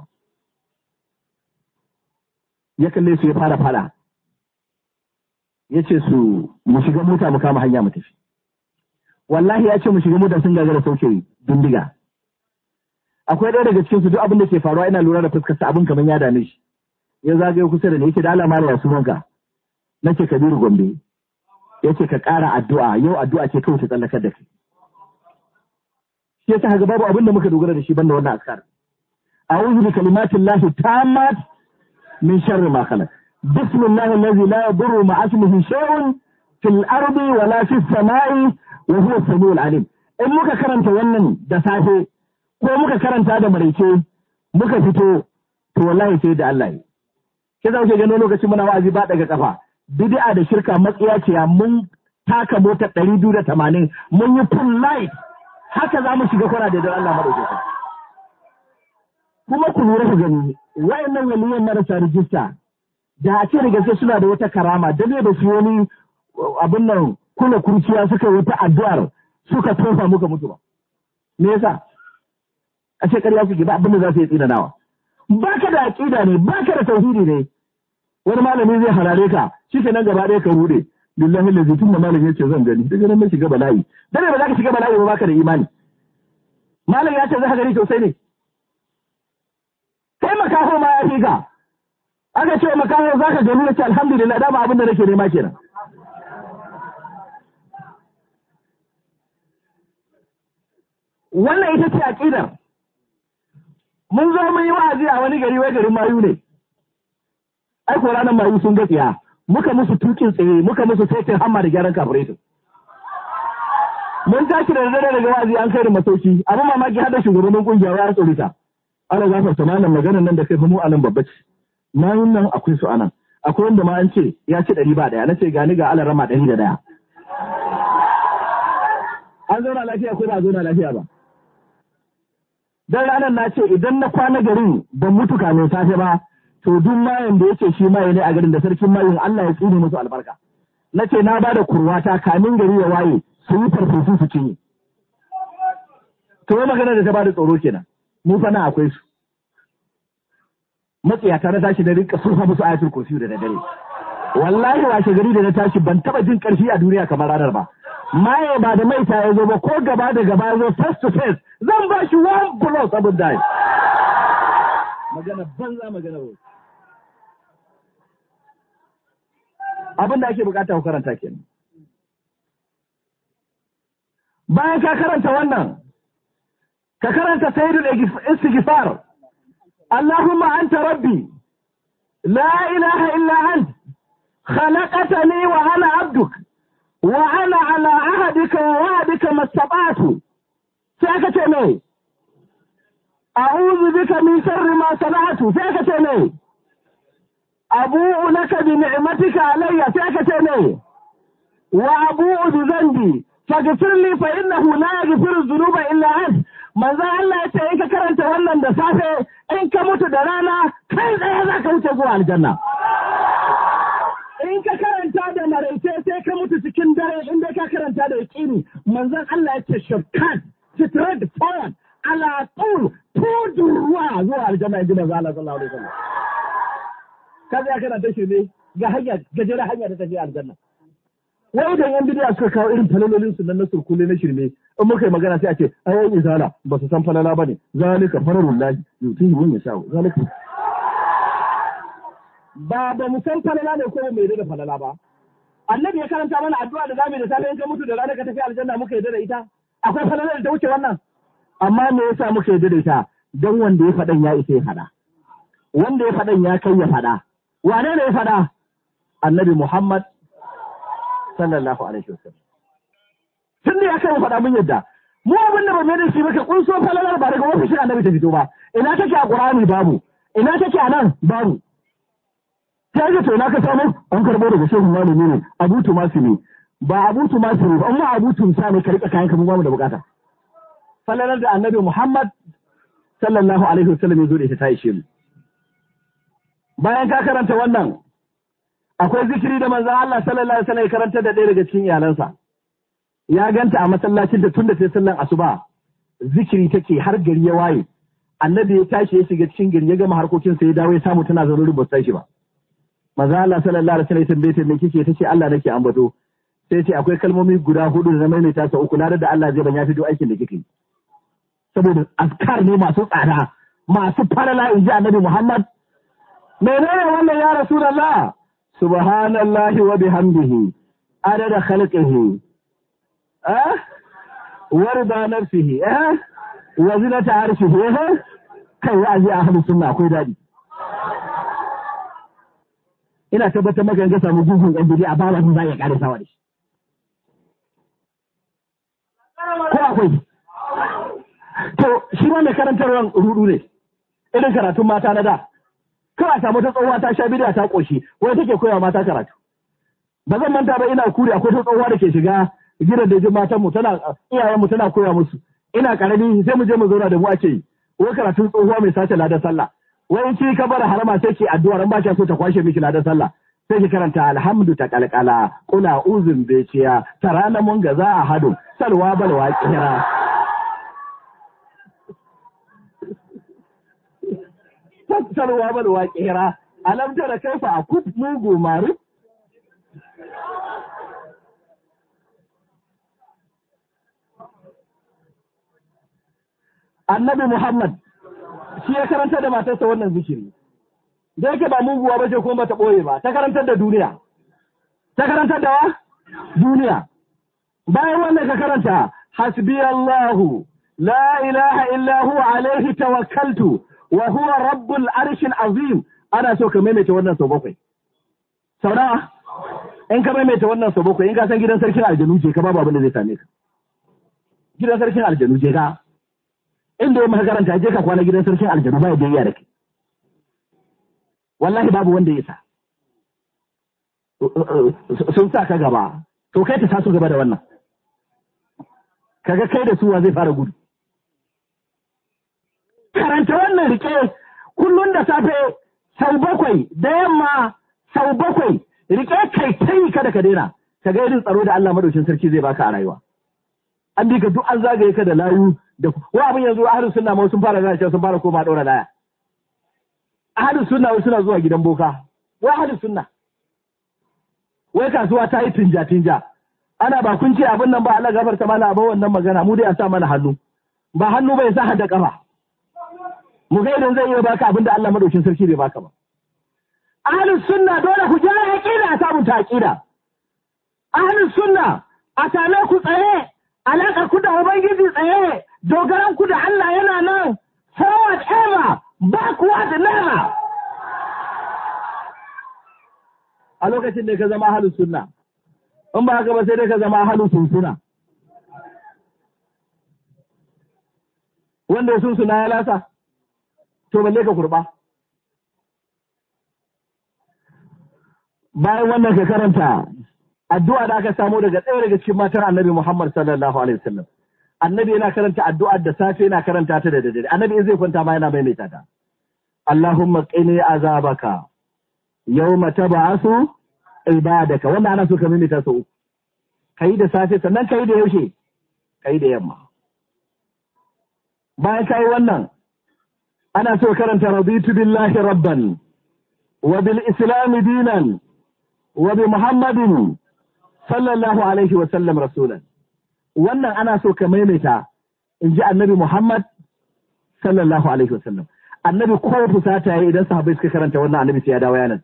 ya kalle su ya fara fara ya ce su mu shiga mota mu kama hanya mu tafi wallahi ya ce mu shiga mota sun gagara sauke bindiga akwai ɗaya daga cikin su duk abin da ke faruwa ina lura da fuskar sa abin kamar ya dame shi ya zagaye kusa da ni yake da alama ya sunanka nake Kabiru Gombe yace ka ƙara addu'a yau addu'a ce kawai ta tsallakar da kai shi yasa haka babu abin da muka dogara da shi banda wannan askar a'udhu bi kalimatin lahi tammat min sharri ma khalaq bismillahi allazi la yadurru ma'a ismihi shay'un fil ardi wa la fis samai wa huwa as-sami'ul alim in muka karanta wannan da safe ko muka karanta da maraice muka fito to wallahi sai da Allah yi ke za ku gano lokacin muna wa'azi ba daga kafa bid'a da shirka matsiya ce mun taka motar ɗari biyu da tamanin mun yi full light haka za mu shiga kwana da don Allah madaukakin kuma ku lura ku gani wayannan waliyan marasa rijista da a ce da gaske suna da wata karama da ne da su wani abin nan kula kurciya suka yi wata addu'ar suka tofa muka mutu ba me yasa a ce ƙarya suke ba abin da za su yi tsinanawa ba ka da aƙida ne ba ka da tauhidi ne wani malami zai harare ka shi ke nan gaba ɗaya ka rude lillahi lazi tun da malami yace zan gani daga nan na shiga bala'i dare ba za ka shiga bala'i ba baka da imani malam ya ce za ka gani sosai ne kai makaho ma ya fi ka aka ce makaho za ka gani yace alhamdulillah dama abin da nake nema kenan wannan ita ce aqidar mun zo mun yi wa'azi a wani gari wai garin mayu ne ai ko ranar mayu sun gatsiya muka musu tukin tsaye muka musu saitin hamma da gyaran kafuretin mun tashi da dare daga wa'azi an kai da masauki abin mamaki har da shugabannin kungiya ya tsorita ana gafarta malam maganar nan da kai fa mu anan babba ce mayun nan akwai su anan akwai wanda ma an ce ya ci ɗari ba ɗaya na ce gani ga alarama ɗari da ɗaya an zauna lafiya ko ba a zauna lafiya ba dan ranar na ce idan na kwana garin ban mutu kamin safe ba to duk mayan da yake shi maye ne a garin da sarkin mayin Allah ya tsine musu albarka na ce na bada kurwata kamin gari ya waye su yi farfesu su cinye to magana da ta bada tsoro kenan mu fa na akwai su matsiyata na tashi da rinka surfa musu ayatul kursi da daddare wallahi washe gari da na tashi ban taba jin karfi a duniya kamar ranar ba maye ba da maita ya zo ba ko gaba da gaba ya zo face to face zan ba shi one plus abin da magana banza magana ba abin da ake bukata ku karanta kenan bayan ka karanta wannan ka karanta sayyidul istighfar Allahumma anta rabbi la ilaha illa ant خلقتني وأنا عبدك وأنا على عهدك ووعدك ما استطعت سأكت مي أعوذ بك من شر ما صنعت سأكت مي أبوء لك بنعمتك علي سأكت مي وأبوء بذنبي فاغفر لي فإنه لا يغفر الذنوب إلا أنت manzo Allah ya ce in ka karanta wannan da safe in ka mutu da rana kai tsaye za ka wuce zuwa aljanna in ka karanta da maraice sai ka mutu cikin dare in dai ka karanta da yaƙini manzon Allah ya ce shirkan straight forward ala tul tudurwa zuwa aljanna in ji manzo Allah sallallahu alaihi wasallam kaza ya karanta shi ne ga hanya gajere hanya da tafiya aljanna wai idan yan bidiya suka kawo irin falalolin su nan na surkule na shirme in muka yi magana sai a ce ai izala ba su san falala bane zalika fararullahi yuti mun ya shawo zalika ba ba mu san falala ne ko mai da falala ba annabi ya karanta mana addu'a da zamu da safe in ka mutu da rana ka tafi aljanna muka yarda da ita akwai falala da ta wuce wannan amma me yasa muka yarda da ita dan wanda ya faɗan ya isa ya faɗa wanda ya faɗan ya kai ya faɗa wane ne ya faɗa annabi Muhammad sallallahu alaihi wasallam tun da ya kai faɗa mun yadda mu abin da ba mai da shi ba ka kunso falalar ba daga ofishin annabi ta fito ba ina take a qur'ani babu ina take a nan babu ta ga to na ka samu an karbo daga shehu malami ne abu tumasi ne ba abu tumasi ne ba amma abu tumsa ne ka rika kayan ka mu ba mu da bukata falalar da annabi muhammad sallallahu alaihi wasallam ya zo da ita ta ishe mu bayan ka karanta wannan akwai zikiri da manzon Allah sallallahu alaihi wasallam ya karanta da ɗaya daga cikin iyalansa ya ganta a masallacin da tun da sai sallan asuba zikiri take har gari ya waye annabi ya tashi ya shiga cikin gari ya gama harkokin sa ya dawo ya samu tana zaune ba sai shi ba manzon Allah sallallahu alaihi wasallam ya tambaye ta me kike tace Allah nake ambato sai ce akwai kalmomi guda hudu da na maimaita sa uku na da Allah zai ban ya fito aikin da kike saboda askar ne masu tsada masu farala in ji annabi Muhammad menene wannan ya rasulullah subhanallahi wa bihamdihi adada khalqihi eh warda nafsihi eh wa zinata arshihi eh kai ya ji ahlus sunna akwai dadi ina tabbatar maka ga samu gungun ɗan bidi a bawa za ya kare sawa da shi ko akwai to shi ma mai karantarwan rudu ne irin karatun mata na da kawai samu ta tsohuwa ta sha bidiya ta koshi wai take koyawa mata karatu ba zan manta ba ina kuri akwai ta tsohuwa da ke shiga gidan da matan mu tana iyayen mu tana koya musu ina karami sai mu je mu zauna da mu ake yi wai karatun tsohuwa mai sace ladan sallah wai ki ka bar harama sai ki addu'a ran ba ki so ta kwashe miki ladan sallah sai ki karanta alhamdu ta kalkala kula uzun beciya tarana mun ga za a hadu salwa balwa kira salwa balwa kira alam tara kaifa akut mugu maru annabi Muhammad shi ya karantar da matarsa wannan zikiri. Da yake ba muguwa ba ce kuma bata ɓoye ba, ta karantar da duniya. Ta karantar da wa? Duniya. Bayan wannan ka karanta, hasbi Allahu, la ilaha illa huwa alaihi tawakkaltu, wa huwa rabbul arshil azim. Ana so ka maimaita wannan sau bakwai. Sau nawa? In ka maimaita wannan sau bakwai, in ka san gidan sarkin aljanu je ka babu abin da zai same ka. Gidan sarkin aljanu je ka. inda ya maka karanta je ka kwana gidan sarkin aljanu ba ya da da kai wallahi babu wanda ya sa sun sa ka gaba to kai ta taso gaba da wannan kaga kai da suwa zai fara gudu karanta wannan rike kullum da safe sau bakwai da yamma sau bakwai rike kai tai kada ka daina ka ga irin tsaro da Allah madaukin sarki zai baka a rayuwa an bi ka duk an zagaye ka da layu da wa abin yanzu ahlus sunna ma sun fara zance sun fara koma daura laya ahlus sunna wai suna zuwa gidan boka wai ahlus sunna wai kasuwa ta yi tinja tinja ana ba kun ce abin nan ba Allah gafarta mana ba wannan magana mu dai a sa mana hannu ba hannu bai sa hada kafa mu ga idan zai iya baka abin da Allah madaukin sarki bai baka ba ahlus sunna dole ku jira aqida a samu ta aqida ahlus sunna a same ku tsaye alaƙar ku da Ubangiji tsaye, dogaran ku da Allah yana nan, forward ever, backward never. A lokacin da ka zama halin sunna, in ba haka ba sai dai ka zama halin sunsuna. Wanda ya sunsuna ya lasa, to balle ka kurɓa. Bayan wannan ka karanta addu'a da aka samu daga ɗaya daga cikin matar annabi Muhammad sallallahu alaihi wasallam annabi yana karanta addu'ar da safe yana karanta ta da daddare annabi in zai kwanta ma yana maimaita ta Allahumma qini azabaka yawma tab'asu ibadaka wannan ana so ka maimaita sau kai da safe sannan kai da yaushe kai da yamma bayan kai wannan ana so karanta raditu billahi rabban wa bil islam dinan wa bi muhammadin sallallahu alaihi wa sallam rasulan wannan ana so ka maimaita in ji annabi Muhammad sallallahu alaihi wa sallam annabi ko fusata yayi idan sahabbai suka karanta wannan annabi sai ya dawo yanan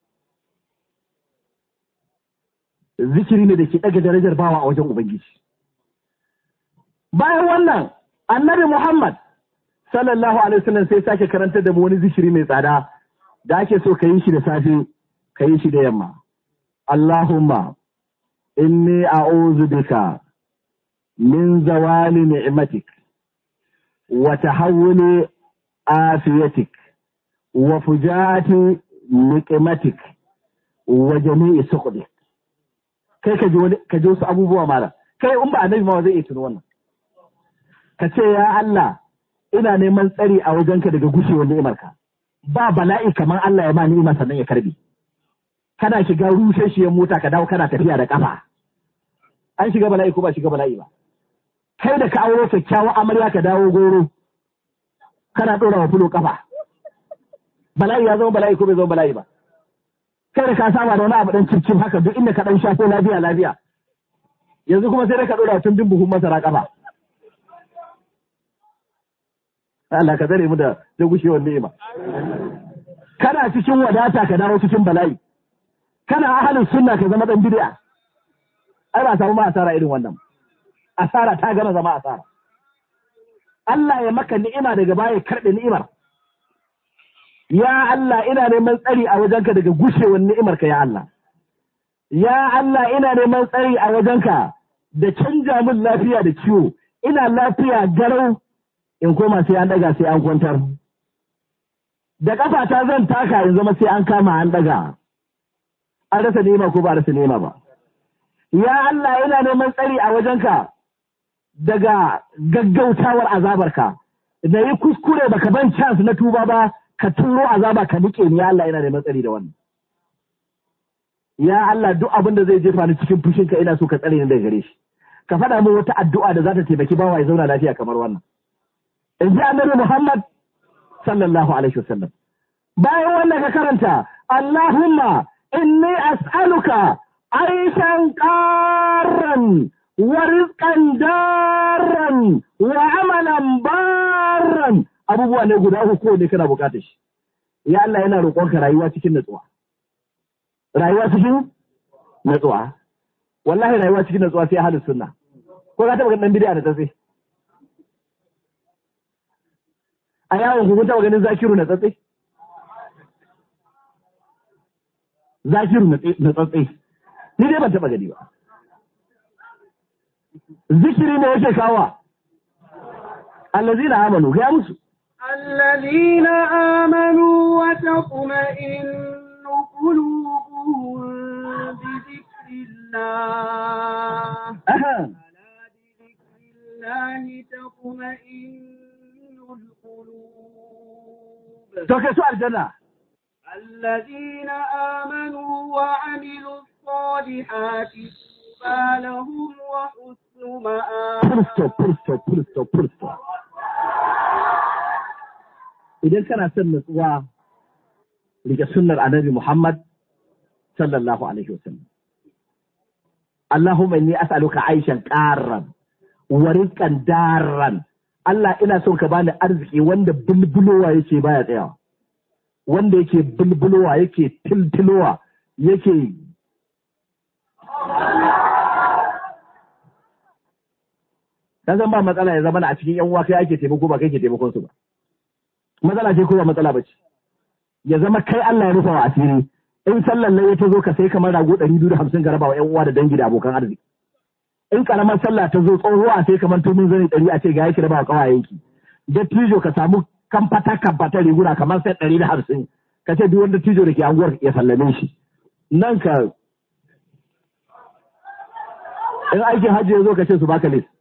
zikiri ne da ke daga darajar bawa a wajen ubangiji bayan wannan annabi Muhammad sallallahu alaihi wa sallam sai sake karanta da mu wani zikiri mai tsada da ake so ka yi shi da safe ka yi shi da yamma Allahumma inni a'udhu bika min zawali ni'matik wa tahawuli afiyatik wa fujaati niqmatik wa jami'i suqdi kai ka ji wani ka ji wasu abubuwa mala kai in ba annabi ma zai iya tuno wannan ka ce ya Allah ina neman tsari a wajenka daga gushewar ni'imarka ba bala'i kamar Allah ya ma ni'ima sannan ya karbe kana shiga rushashiyar mota ka dawo kana tafiya da kafa an shiga bala'i ko ba shiga bala'i ba kai da ka auro kyakkyawan amarya ka dawo goro kana ɗora wa fulo kafa bala'i ya zama bala'i ko bai zama bala'i ba kai da ka saba da wani abu dan cikin haka duk inda ka dan shafo lafiya lafiya yanzu kuma sai da ka ɗora tun bin buhun masara kafa Allah ka tsare mu da da gushewar ni'ima kana cikin wadata ka dawo cikin bala'i kana ahalin sunna ka zama dan bid'a ai ba samu ma asara irin wannan asara ta gama zama asara Allah ya maka ni'ima daga baya karɓe ni'imar ya Allah ina neman tsari a wajenka daga gushewar ni'imarka ya Allah ya Allah ina neman tsari a wajenka da canja min lafiya da ciwo ina lafiya garau in koma sai an daga sai an kwantar da ƙafata zan taka in zama sai an kama an daga an rasa nema ko ba a rasa nema ba ya Allah ina neman tsari a wajenka daga gaggautawar azabarka da yi kuskure baka ban chance na tuba ba ka turo azaba ka nike ni ya Allah ina neman tsari da wannan ya Allah duk abin da zai jefa ni cikin fushinka ina so ka tsare ni daga gare shi ka faɗa min wata addu'a da za ta taimaki bawa ya zauna lafiya kamar wannan in ji annabi Muhammad sallallahu alaihi wasallam bayan wannan ka karanta Allahumma inni as'aluka aishan qarran wa rizqan darran wa amalan barran abubuwa ne guda uku ko ne kana bukatar shi ya Allah yana roƙonka rayuwa cikin natsuwa rayuwa cikin natsuwa wallahi rayuwa cikin natsuwa sai ahlus sunna ko ka taba ganin dan bid'a da tsatsi a yawon ku kun taba ganin zakiru na tsatsi zakiru na tsatsi ni dai ban taba gani ba zikiri ne yake kawa allazina amanu ga musu
الذين آمنوا وتطمئن قلوبهم بذكر الله
aha
ألا بذكر الله تطمئن القلوب
to kai su aljanna
الذين آمنوا وعملوا الصالحات طوبى لهم وحسن مآب
full stop full stop full stop full stop idan kana son nutsuwa rike sunnar annabi Muhammad sallallahu alaihi wasallam Allahumma inni as'aluka aishan qarran wa rizqan darran Allah ina son ka bani arziki wanda bulbulowa yake baya tsayawa wanda yake bulbulowa yake tiltilowa yake dan zan ba matsala ya zama na a cikin yan uwa kai ake taimako ba kai ke taimakon su ba matsala ce ko ba matsala ba ce ya zama kai Allah ya rufa wa asiri in sallan nan ya ta zo ka sai kamar rago ɗari biyu da hamsin ka raba wa ƴan uwa da dangi da abokan arziki in karamar sallah ta zo tsohuwa sai kamar tumin zani ɗari a ce ga yake raba wa ƙawayenki dattijo ka samu kamfata kamfata riguna kamar sai ɗari da hamsin ka ce duk wanda dattijo da ke anguwar ya sallame shi nan ka in aikin hajji ya zo ka ce su baka list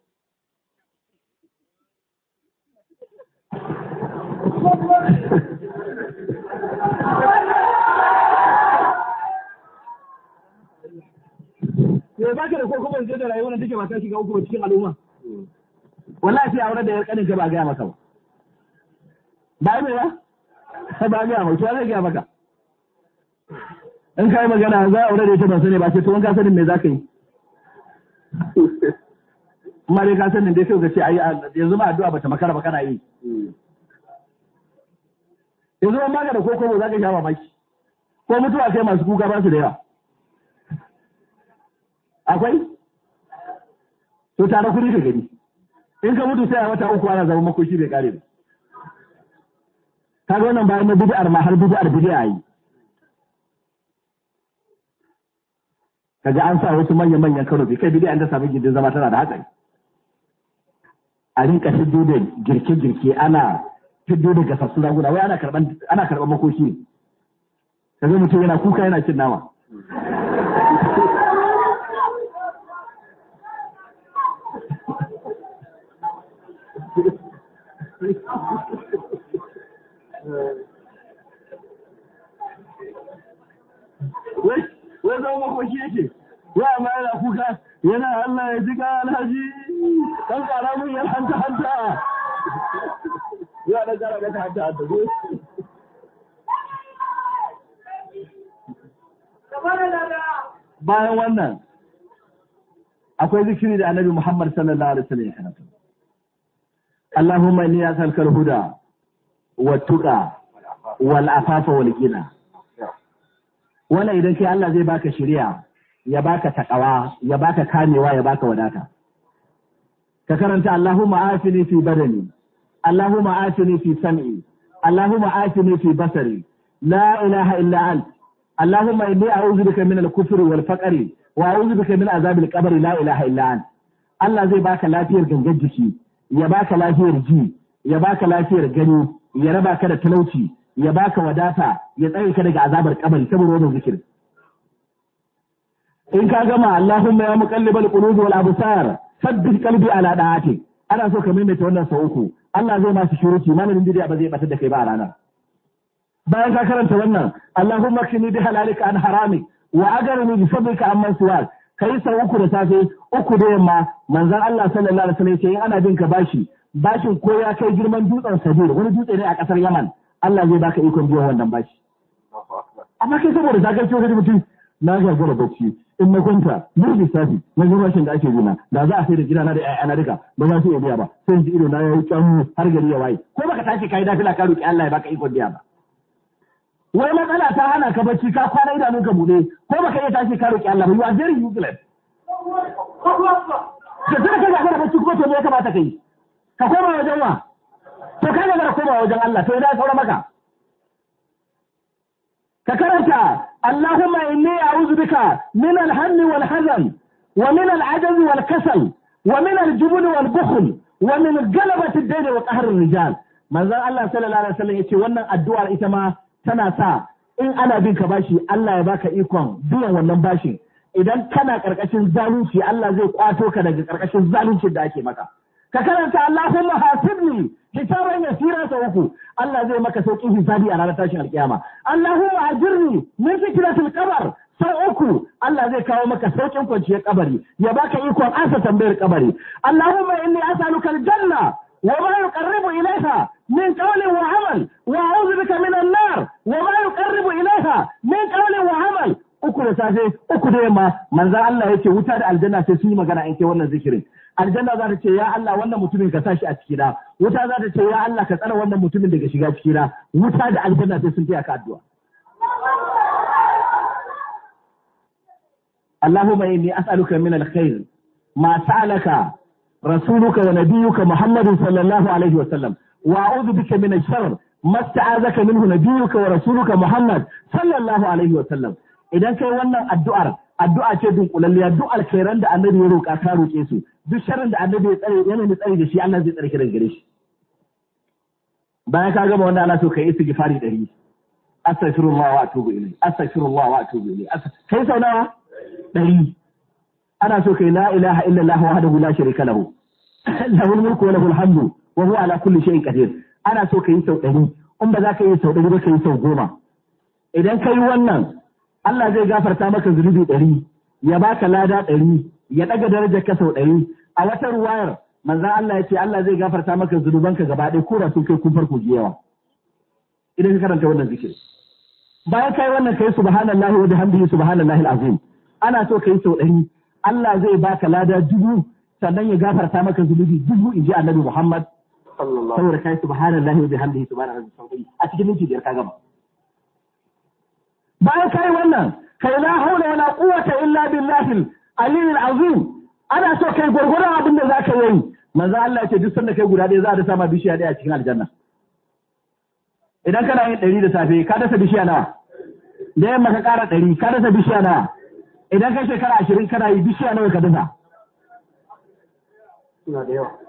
ya za ka da ko kuma yanzu da rayuwar da take ba ta shiga uku ba cikin al'umma wallahi sai aure da yar kanin ka ba gaya maka ba ba mai ba ba gaya maka to zai gaya maka in kai magana za a aure da ita ban sani ba sai to wanka sanin me za ka yi amma dai ka sanin dai sai ka ce ai yanzu ma addu'a bata makara ba kana yi yanzu ban baka da koko za ka sha mamaki ko mutuwa kai masu kuka ba su da yawa akwai to tare kuɗi da gani in ka mutu sai a wata uku ana zama makoki bai kare ba kaga wannan bayan na bid'ar ma har bid'ar bid'a yi kaga an sa wasu manyan manyan karo bai kai bid'a da samu gindin zama tana da hatsari a rinka fiddo da girke girke ana fiddo da gasassu raguna wai ana karban ana karban makoki ne kaga mutum yana kuka yana cin nama wai wai zama makoki yake wai amma yana kuka yana Allah ya jika alhaji kan kara mun yan hanta hanta ya da kara maka hanta hanta ko bayan wannan akwai zikiri da annabi Muhammad sallallahu alaihi wasallam ya karanta Allahumma inni as'aluka al-huda wa tuqa wal afafa wal ghina wannan idan kai Allah zai baka shari'a ya baka takawa ya baka kamewa ya baka wadata ka karanta Allahumma afini fi badani Allahumma afini fi sam'i Allahumma afini fi basari la ilaha illa ant Allahumma inni a'udhu bika min al-kufri wal faqri wa a'udhu bika min azabil qabri la ilaha illa ant Allah zai baka lafiyar gangan jiki ya baka lafiyar ji ya baka lafiyar gani ya raba ka da talauci ya baka wadata ya tsare ka daga azabar kabari saboda wannan zikir in ka gama Allahumma ya muqallibal qulub wal absar sabbit qalbi ala da'ati ana so ka maimaita wannan sau uku Allah zai ma shi shuruci malamin bidiya ba zai batar da kai ba a ranar bayan ka karanta wannan Allahumma kini bi halalika an haramik wa agarni bi fadlika amman siwak kai sau uku da safe uku da yamma manzon Allah sallallahu alaihi wasallam yace in ana bin ka bashi bashin ko ya kai girman dutsen Sabir wani dutse ne a kasar Yaman Allah zai baka ikon biyan wannan bashi amma kai saboda zagarci wani mutum na gagara bacci in na kwanta ni lissafi na ga bashin da ake bina da za a sai da gidana da ƴaƴana duka ba za su iya biya ba sai in ji ido na yayi kyamu har gari ya waye ko baka tashi kai dafila ka roki Allah ya baka ikon biya ba wai matsala ta hana ka bacci ka kwana idanun ka bude ko baka iya tashi ka roki Allah ba you are very useless da tana ka gagara bacci kuma to me ya kamata kai ka koma wajen wa to ka gagara koma wajen Allah to idan saura maka ka karanta Allahumma inni a'udhu bika min al-hammi wal hazan wa min al-ajaz wal kasal wa min al-jubn wal bukhl wa min galabati ad-dayn wa qahr ar-rijal manzon Allah sallallahu alaihi wasallam yace wannan addu'ar ita ma tana sa in ana bin ka bashi Allah ya baka ikon biyan wannan bashin idan kana karkashin zalunci Allah zai kwato ka daga karkashin zaluncin da ake maka ka karanta Allahumma hasibni hisaban yasira sa uku Allah zai maka sauƙin hisabi a ranar tashin alkiyama Allahumma ajirni min fikratil qabr sau uku Allah zai kawo maka sauƙin kwanciyar kabari ya baka ikon ansa tambayar kabari Allahumma inni as'aluka aljanna wa ma yuqarribu ilayha min qawlin wa amal wa a'udhu bika min an-nar wa ma yuqarribu ilayha min qawlin wa amal uku da safe uku da yamma manzan Allah yake wuta da aljanna sai sun yi magana in kai wannan zikirin aljanna za ta ce ya Allah wannan mutumin ka sashi a cikina wuta za ta ce ya Allah ka tsara wannan mutumin daga shiga cikina wuta da aljanna sai sun taya ka addu'a Allahumma inni as'aluka min alkhair ma sa'alaka rasuluka wa nabiyyuka Muhammadin sallallahu alaihi wa sallam wa a'udhu bika min ash-sharr ma sta'azaka minhu nabiyyuka wa rasuluka Muhammad sallallahu alaihi wa sallam idan kai wannan addu'ar addu'a ce dunkulalliya duk alkhairan da annabi ya roƙa ka roƙe su duk sharrin da annabi ya tsare yana da tsare da shi Allah zai tsare ki daga gare shi bayan ka gama wannan ana so kai istighfari ɗari astaghfirullah wa atubu ilayhi astaghfirullah wa atubu ilayhi kai sau nawa ɗari ana so kai la ilaha illallah wahdahu la sharika lahu lahul mulku wa lahul hamdu wa huwa ala kulli shay'in qadir ana so kai sau ɗari in ba za ka yi sau ɗari ba ka yi sau goma idan ka yi wannan Allah zai gafarta maka zunubi ɗari, ya baka lada ɗari, ya ɗaga darajar ka sau ɗari. A wata ruwayar manzan Allah ya ce Allah zai gafarta maka zunubanka gaba ɗaya ko da sun kai kun farko yawa. Idan ka karanta wannan zikir. Bayan kai wannan kai subhanallahi wa bihamdihi subhanallahi alazim. Ana so kai sau ɗari. Allah zai baka lada dubu sannan ya gafarta maka zunubi dubu in ji Annabi Muhammad. Saboda kai subhanallahi wa bihamdihi subhanallahi alazim. A cikin minti biyar ka gama. bayan kai wannan kai la haula wala quwwata illa billahi al-aliyyil azim ana so kai gurgurun abin da zaka yi manzo Allah ce duk sanda kai guda ɗaya za a dasa ma bishiya ɗaya a cikin aljanna idan kana yin ɗari da safe ka dasa bishiya nawa da yamma ka ƙara ɗari ka dasa bishiya nawa idan kai shekara ashirin kana yi bishiya nawa ka dasa suna da yawa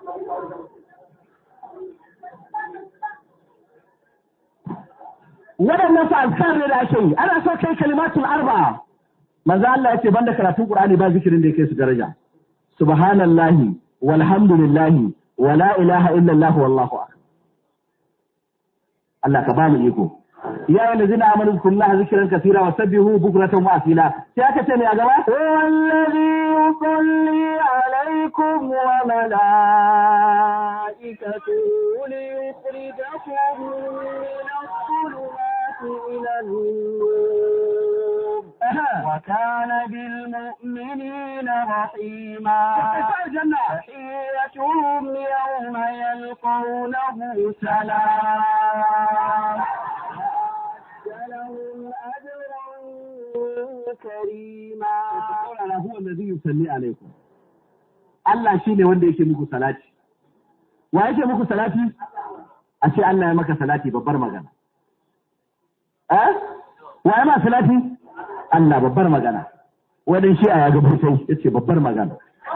waɗannan su azkar ne da ake yi ana so kai kalimatul arba manzo Allah yace banda karatun Qur'ani ba zikirin da yake su daraja subhanallahi walhamdulillahi wala ilaha illallah wallahu akbar Allah ka ba mu iko ya yi lazina amanu kullaha zikran kathira wa sabbihu bukratan wa asila sai aka ce ne a gaba
والذي يصلي عليكم وملائكته ليخرجكم من الظلمات إلى النور وكان بالمؤمنين رحيما تحيتهم يوم يلقونه سلام لهم أجرا كريما
saurara huwa allazi yusalli alaikum Allah shine wanda yake muku salati wa yake muku salati a ce Allah ya maka salati babbar magana eh wa ya ma salati Allah babbar magana wadan shi a ya gabo sai yace babbar magana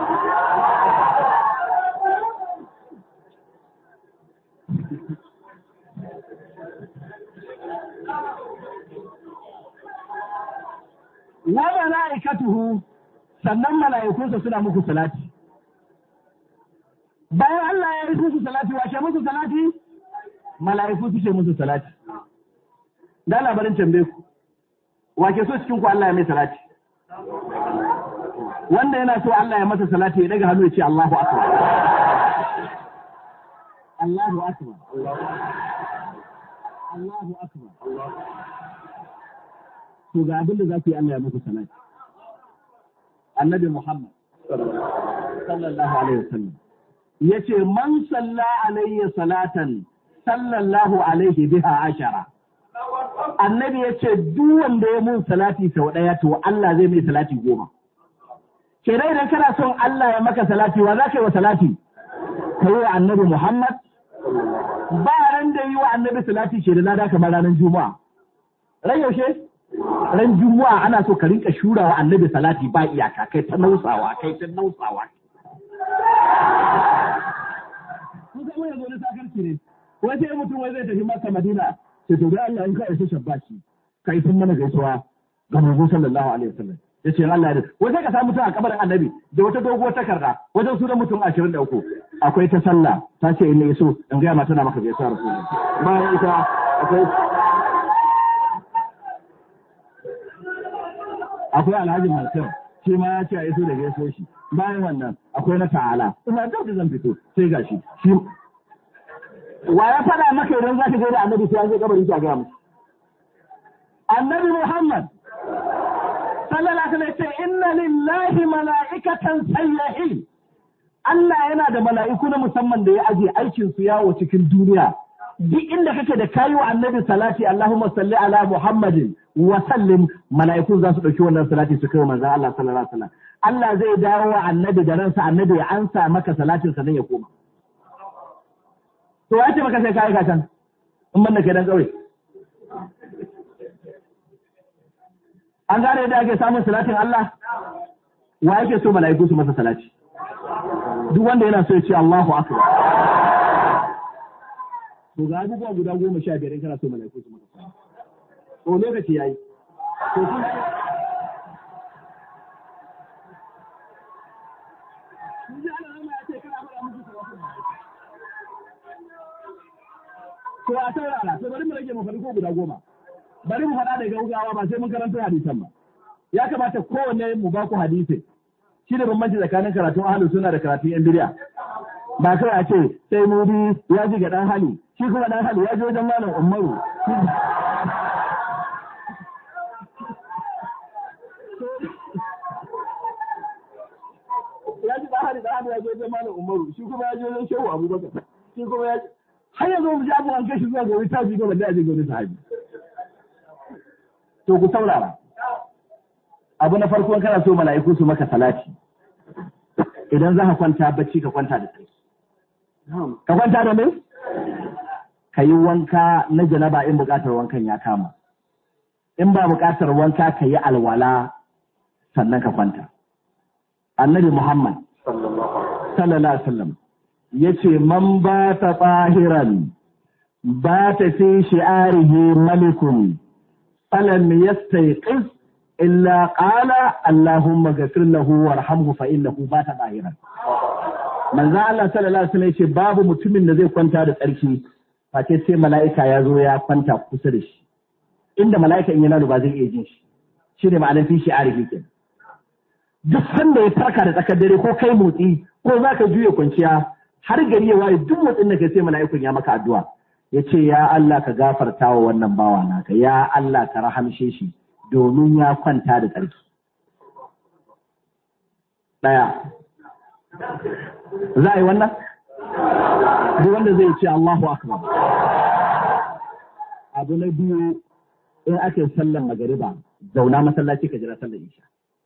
wa mala'ikatuhu sannan mala'ikunsa suna muku salati bayan Allah ya yi musu salati washe musu salati mala'iku suke musu salati da labarin tambaye ku wake so cikin ku Allah ya mai salati wanda yana so Allah ya masa salati ya daga hannu ya ce Allahu akbar Allahu akbar Allahu akbar to ga abin da za ku yi Allah ya muku salati annabi Muhammad sallallahu alaihi wasallam yace man salla alayya salatan sallallahu alaihi biha ashara annabi yace duk wanda ya mun salati sau daya to Allah zai mai salati goma kenan idan kana son Allah ya maka salati wa za ka yi wa salati ka yi wa annabi Muhammad ba ran da yi wa annabi salati ke da lada kamar ranar juma'a ran yaushe ran juma'a ana so ka rinka shura wa annabi salati ba iyaka kai ta nausawa kai ta nausawa kun ga wani zo na sakarci ne wai sai mutum wai zai tafi maka madina sai to da Allah in ka isa shabbashi ka isa mana gaisuwa ga manzo sallallahu alaihi wasallam yace Allah ya wai sai ka samu mutum a kabarin annabi da wata doguwar takarda wajen sunan mutum 23 akwai ta sallah ta ce in ne so in ga ma tana maka gaisuwa rasulullahi bayan ita akwai akwai alhaji mansur shi ma ya ce a iso da gaiso shi bayan wannan akwai na ta'ala ina da da zan fito sai gashi shi wa ya faɗa maka idan za ka je da annabi sai an je kabari ka ga musu annabi muhammad sallallahu alaihi wasallam ce inna lillahi mala'ikatan sayyahin Allah yana da mala'iku na musamman da ya aje aikin su yawo cikin duniya duk inda kake da kayi wa annabi salati Allahumma salli ala Muhammadin wa sallim mala'iku za su dauki wannan salati su kai wa manzon Allah sallallahu alaihi wasallam Allah zai dawo wa annabi da ransa annabi ya ansa maka salatin sa ya koma to ya ce maka sai kai ka can in ban da kai dan kauye an gane yadda ake samun salatin Allah wa yake so mala'iku su masa salati duk wanda yana so ya ce Allahu akbar to ga abubuwa guda goma sha biyar in kana so mala'iku su maka salati to lokaci yayi to kun To a saurara, to bari mu rage mu faɗi ko guda goma. Bari mu faɗa da gaugawa ba sai mun karanta hadisan ba. Ya kamata kowanne mu ba ku hadisi. Shi da bambanci tsakanin karatun ahalu suna da karatun yan biriya. Ba kai a ce sai mudi ya ji ga ɗan hali, shi kuma ɗan hali ya ji wajen malam Umaru. Ya ji ɗan hali ɗan hali ya ji wajen malam Umaru, shi kuma ya ji wajen Shehu Abubakar. Shi kuma ya ji har yanzu mu ji abu an kai shi zuwa ga wani tafi ga wanda ya je ga wani sahabi. To ku saurara. Abu na farko kana so mala'iku su maka salati. Idan za ka kwanta bacci ka kwanta da sarki. Ka kwanta da mai? Ka yi wanka na janaba in buƙatar wankan ya kama. In ba buƙatar wanka ka yi alwala sannan ka kwanta. Annabi Muhammad sallallahu alaihi wasallam ya ce man ba ta tsahiran ba ta fi shi'arihi malikun falam yastaiqis illa qala Allahumma ghafir lahu warhamhu fa innahu bata dahiran manzo Allah sallallahu alaihi wasallam yace babu mutumin da zai kwanta da tsarki face sai mala'ika ya zo ya kwanta kusa da shi inda mala'ika in yana ba zai iya jin shi shine ma'anar fi shi arifi kenan duk sanda ya farka da tsakar dare ko kai motsi ko za ka juya kwanciya har gari ya waye duk motsin da kai sai mala'ikun ya maka addu'a ya ce ya Allah ka gafarta wa wannan bawa naka ya Allah ka rahamshe shi domin ya kwanta da tsarki ɗaya za a yi wannan duk wanda zai ce Allahu akbar abu na biyu in ake sallan magariba zauna masallaci ka jira sallar isha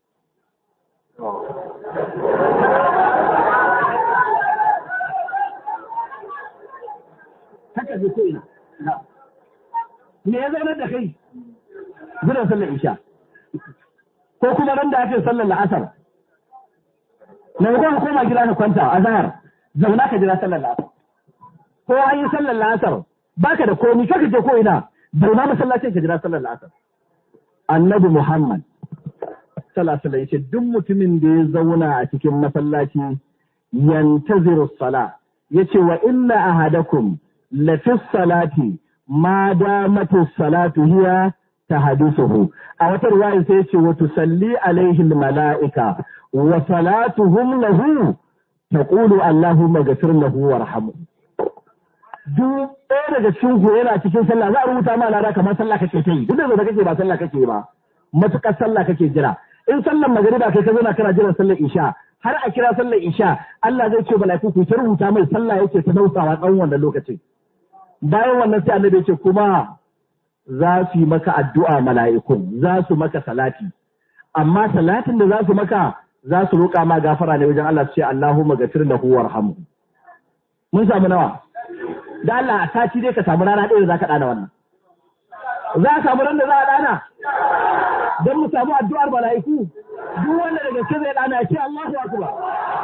haka zai ko ina me ya zaunar da kai jiran sallar isha ko kuma ran da ake sallar la'asar na kuma koma gida ka kwanta a zahar zauna ka jira sallar la'asar ko an yi sallar la'asar baka da komi kaka je ko ina zauna masallacin ka jira sallar la'asar annabi muhammad sallallahu alaihi yace duk mutumin da ya zauna a cikin masallaci yantaziru sala yace wa inna ahadakum la fi salati ma damatu salatu hiya tahadithuhu a wata riwaya sai yace wa tusalli alaihi almalaika wa salatuhum lahu taqulu allahumma ghfir lahu warhamhu duk ɗaya daga cikin ku yana cikin sallah za a rubuta ma lada kamar sallah kake ta yi duk da kake ba sallah kake ba matukar sallah kake jira in sallan magariba kai ka zauna kana jiran sallar isha har a kira sallar isha Allah zai ce mala'iku ku ta rubuta mai sallah yake ta nausawa tsawon wannan lokacin bayan wannan sai annabi ce kuma za su yi maka addu'a mala'ikun za su maka salati amma salatin da za su maka za su roƙa ma gafara ne wajen Allah su ce Allahumma ghafir lahu warhamhu mun samu nawa da Allah a sati dai ka samu rana ɗaya da za ka ɗana wannan za a samu ran da za a ɗana don mu samu addu'ar mala'iku duk wanda daga gaske zai ɗana ya ce Allahu akbar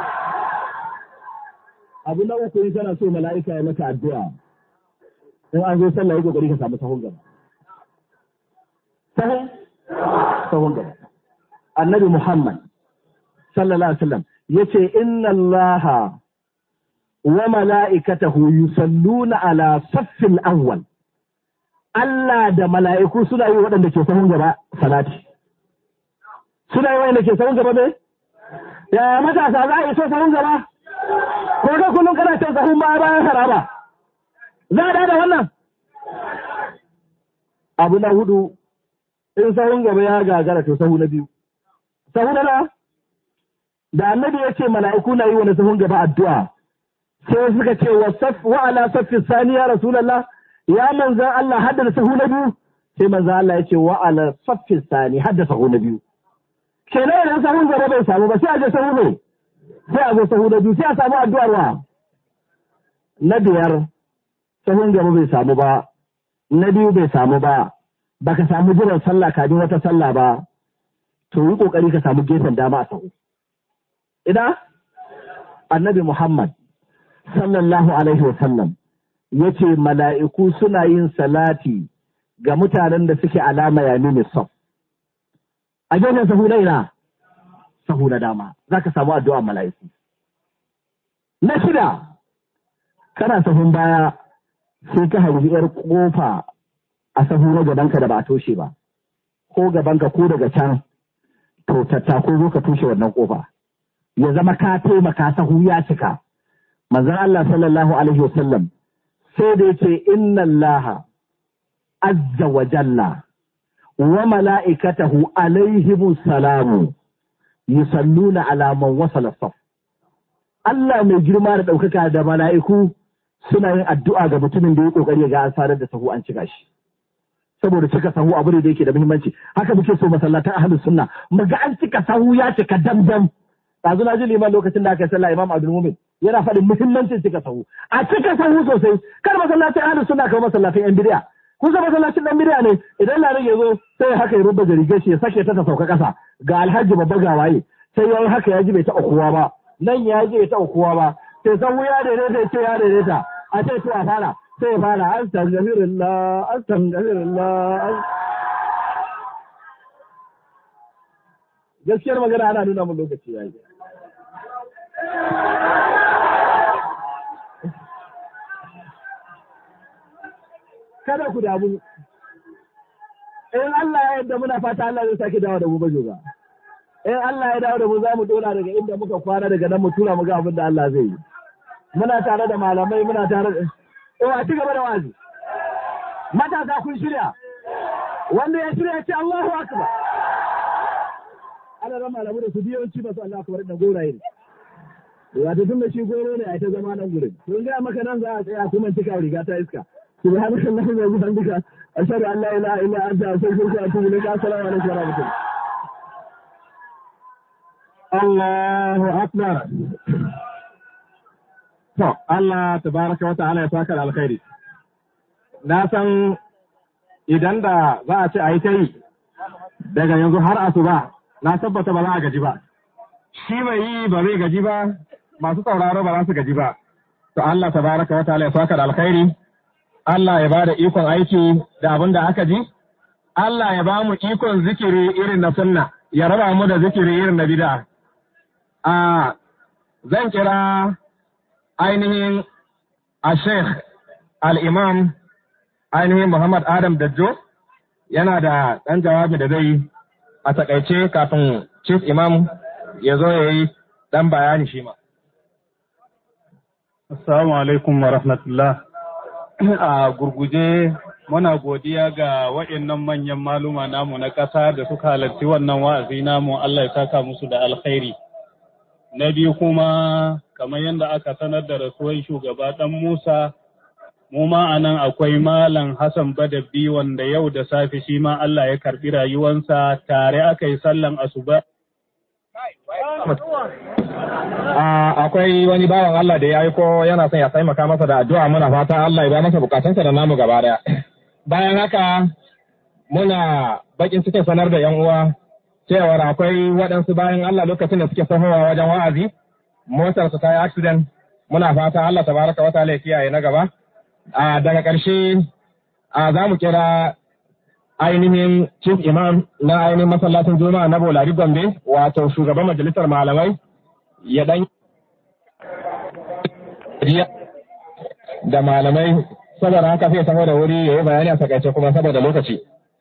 abu na uku in kana so mala'ika ya maka addu'a in an zo sallah ya kokari ka samu sahun gaba sahun sahun gaba annabi Muhammad sallallahu alaihi wasallam yace inna allaha wa mala'ikatahu yusalluna ala saffil awwal Allah da mala'iku suna yi waɗanda ke sahun gaba salati suna yi waɗanda ke sahun gaba ne ya matasa za a yi so sahun gaba ko ga kullum kana cin sahun baya bayan haraba za a da wannan abu na hudu in sahun gaba ya gagara to sahu na biyu sahu na na da annabi ya ce mala'iku na yi wani sahun gaba addu'a sai suka ce wa ala saffi sani ya rasulallah ya manzan Allah haddasa sahu na biyu sai manzan Allah ya ce wa ala saffi sani haddasa sahu na biyu kenan idan sahun gaba bai samu ba sai a je sahu ne sai a zo sahu na biyu sai a samu addu'ar wa na biyar sahun gaba bai samu ba na biyu bai samu ba baka samu jiran sallah kafin wata sallah ba to yi kokari ka samu gefen dama a sahu ina annabi Muhammad sallallahu alaihi wasallam ya ce mala'iku suna yin salati ga mutanen da suke alama ya nuni saf. A gefen sahu na ina, sahu na dama, za ka samu addu'a mala'iku. Na shida, kana sahun baya sai ka harbi ‘yar ƙofa a sahu na gabanka da ba a toshe ba, ko gabanka ko daga can, to tattako zo ka toshe wannan ƙofa. Ya zama ka taimaka sahu ya cika. manzon Allah sallallahu alaihi wasallam sai da yace inna Allah azza wa jalla wa mala'ikatahu alaihimu salamu yusalluna ala man wasala saf Allah mai girma da ɗaukaka da mala'iku suna yin addu'a ga mutumin da ya kokari ga an sadar da sahu an cika shi saboda cika sahu abu ne da yake da muhimmanci haka muke so masallatan ahlus sunna mu ga an cika sahu ya cika damdam ɗazu na ji liman lokacin da aka yi sallah imam abdul mumin yana faɗin muhimmancin cika sahu a cika sahu sosai kar masallacin ahlus sunna kamar masallacin yan bidiya kun san masallacin dan bidiya ne idan larin ya zo sai haka ya rubba rigar shi ya sake ta ta sauka ƙasa ga alhaji babba ga waye sai yayi haka ya ji bai taɓa kowa ba nan ya ji bai taɓa kowa ba sai sahu ya daidaita ya ce ya daidaita a ce to a fara sai ya fara astaghfirullah astaghfirullah gaskiyar magana ana nuna mun lokaci yayi kada ku damu in Allah ya yarda muna fata Allah zai sake dawo da mu ba joga in Allah ya dawo da mu za mu dora daga inda muka kwana daga nan mu tura mu ga abin da Allah zai yi muna tare da malamai muna tare da eh a ci gaba da wazi matasa kun shirya wanda ya shirya ce Allahu akbar ana ran malamu da su biyanci ba su Allah akbar da goraye ne wato tun da shi goro ne a ta zama nan gurin to ga maka nan za a tsaya kuma cika riga ta iska subhanallahi wa bihamdika ashhadu an la ilaha illa anta astaghfiruka wa atubu ilaik assalamu alaikum wa rahmatullahi
Allahu akbar to Allah tabaraka wa ta'ala ya saka da alkhairi na san idan da za a ce a yi ta yi daga yanzu har asuba na tabbata ba za a gaji ba shi mai yi ba zai gaji ba masu sauraro ba za su gaji ba to Allah tabaraka wa ta'ala ya saka da alkhairi Allah ya ba da ikon aiki da abin da aka ji Allah ya ba mu ikon zikiri irin na sunna ya raba mu da zikiri irin na bid'a a zan kira ainihin a sheikh al-imam ainihin Muhammad Adam Dajjo yana da ɗan jawabi da zai a takaice kafin chief imam ya zo ya yi ɗan bayani shi ma.
Assalamu alaikum wa rahmatullah. A gurguje muna godiya ga waɗannan manyan maluma namu na ƙasa da suka halarci wannan wa'azi namu Allah ya saka musu da alkhairi. Na biyu kuma kamar yadda aka sanar da rasuwan shugaba ɗan Musa mu ma a nan akwai Malam Hassan Badabbi wanda yau da safe shi ma Allah ya karɓi rayuwansa tare aka yi sallan asuba.
Akwai wani bawan Allah da ya aiko yana son ya taimaka masa da addu'a muna fata Allah ya ba masa bukatunsa da namu gaba daya. Bayan haka muna bakin cikin sanar da 'yan uwa cewar akwai waɗansu bayan Allah lokacin da suke sahowa wajen wa'azi motarsu ta yi accident muna fata Allah tabaraka wa ta'ala ya kiyaye na gaba. a daga ƙarshe a za mu kira ainihin chief imam na ainihin masallacin juma'a na bolari gombe wato shugaban majalisar malamai ya dan da malamai saboda haka sai saboda wuri ya yi bayani a takaice kuma saboda lokaci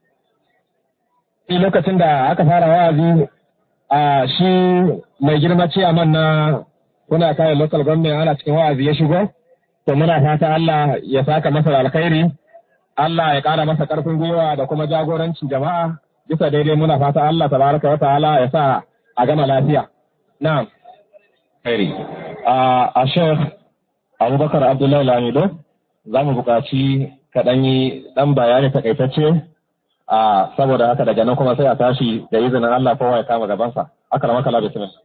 lokacin da aka fara wa'azi a shi mai girma ciyaman na kuna kayan local government ana cikin wa'azi ya shigo to muna fata Allah ya saka masa da alkhairi Allah ya ƙara masa ƙarfin gwiwa da kuma jagorancin jama'a bisa daidai muna fata Allah tabaraka wa ta'ala ya sa a gama lafiya na'am khairi a Sheikh Abubakar Abdullahi Lamido za mu buƙaci kaɗan yi ɗan bayani takaitacce a saboda haka daga nan kuma sai a tashi da izinin Allah kowa ya kama gabansa akramaka Allah bismillah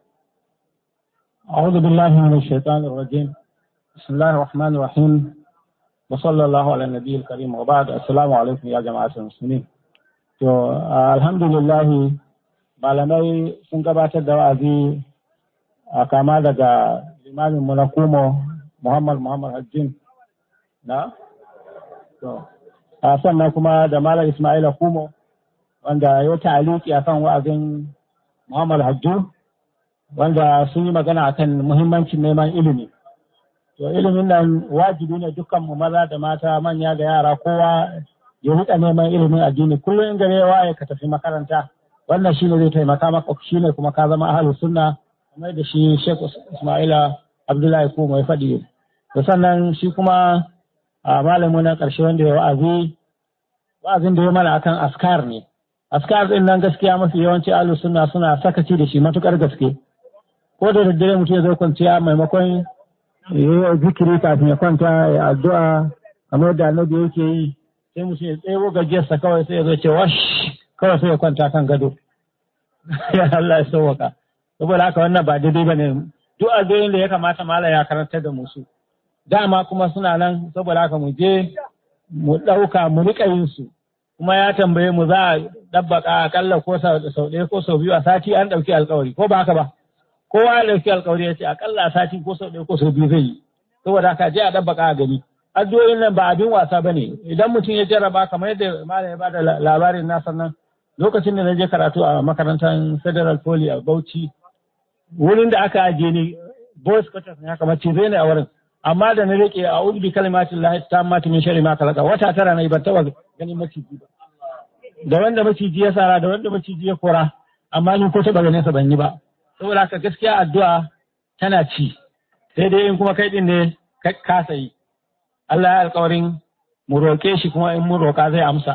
أعوذ بالله من الشيطان الرجيم بسم الله الرحمن الرحيم وصلى الله على النبي الكريم وبعد السلام عليكم يا جماعة المسلمين to alhamdulillah malamai sun gabatar da wa'azi a kama daga limamin mu na kumo Muhammad Muhammad Hajjin na to a sannan kuma da Malam Ismaila Kumo wanda ya ta'aliki akan wa'azin Muhammad Hajju wanda sun yi magana akan muhimmancin neman ilimi to ilimin nan wajibi ne dukkan mu maza da mata manya da yara kowa ya rika neman ilimin addini kullum in gare waye ka tafi makaranta wannan shine zai taimaka maka shine kuma ka zama ahlus sunna kamar da shi Sheikh Ismaila Abdullahi ko mai faɗi to sannan shi kuma a malamin na ƙarshe wanda ya wa'azi wa'azin da ya mana akan askar ne askar din nan gaskiya mafi yawanci ahlus sunna suna sakaci da shi matukar gaske ko da daddare mutum ya zo kwanciya maimakon ya zikiri kafin ya kwanta ya addu'a kamar da annabi yake yi sai mutum ya tsebo gajiyarsa kawai sai ya zo ce wash kawai sai ya kwanta kan gado ya Allah ya sauwaka saboda haka wannan ba daidai ba ne duk addu'o'in da ya kamata mala ya karanta da musu dama kuma suna nan saboda haka mu je mu ɗauka mu riƙa yin su kuma ya tambaye mu za a ɗabbaka akalla ko sau ɗaya ko sau biyu a sati an ɗauki alkawari ko ba haka ba kowa ya ɗauki alkawari ya ce akalla a sati ko sau ɗaya ko sau biyu zai yi saboda haka je a ɗabbaka a gani addu'o'in nan ba abin wasa ba ne idan mutum ya jarraba kamar yadda malam ya bada labarin nasa nan lokacin da na je karatu a makarantar federal poly a bauchi wurin da aka ajiye ni boys quarters ne haka mace zai ne a wurin amma da na rike a ubi kalimatin lahi ta mata min shari ma kalaka wata tara na ban taba ganin maciji ba da wanda maciji ya sara da wanda maciji ya kora amma ni ko taba ganin sa ban yi ba saboda haka gaskiya addu'a tana ci sai dai in kuma kai din ne ka kasa yi Allah ya alƙawarin mu roƙe shi kuma in mun roƙa zai amsa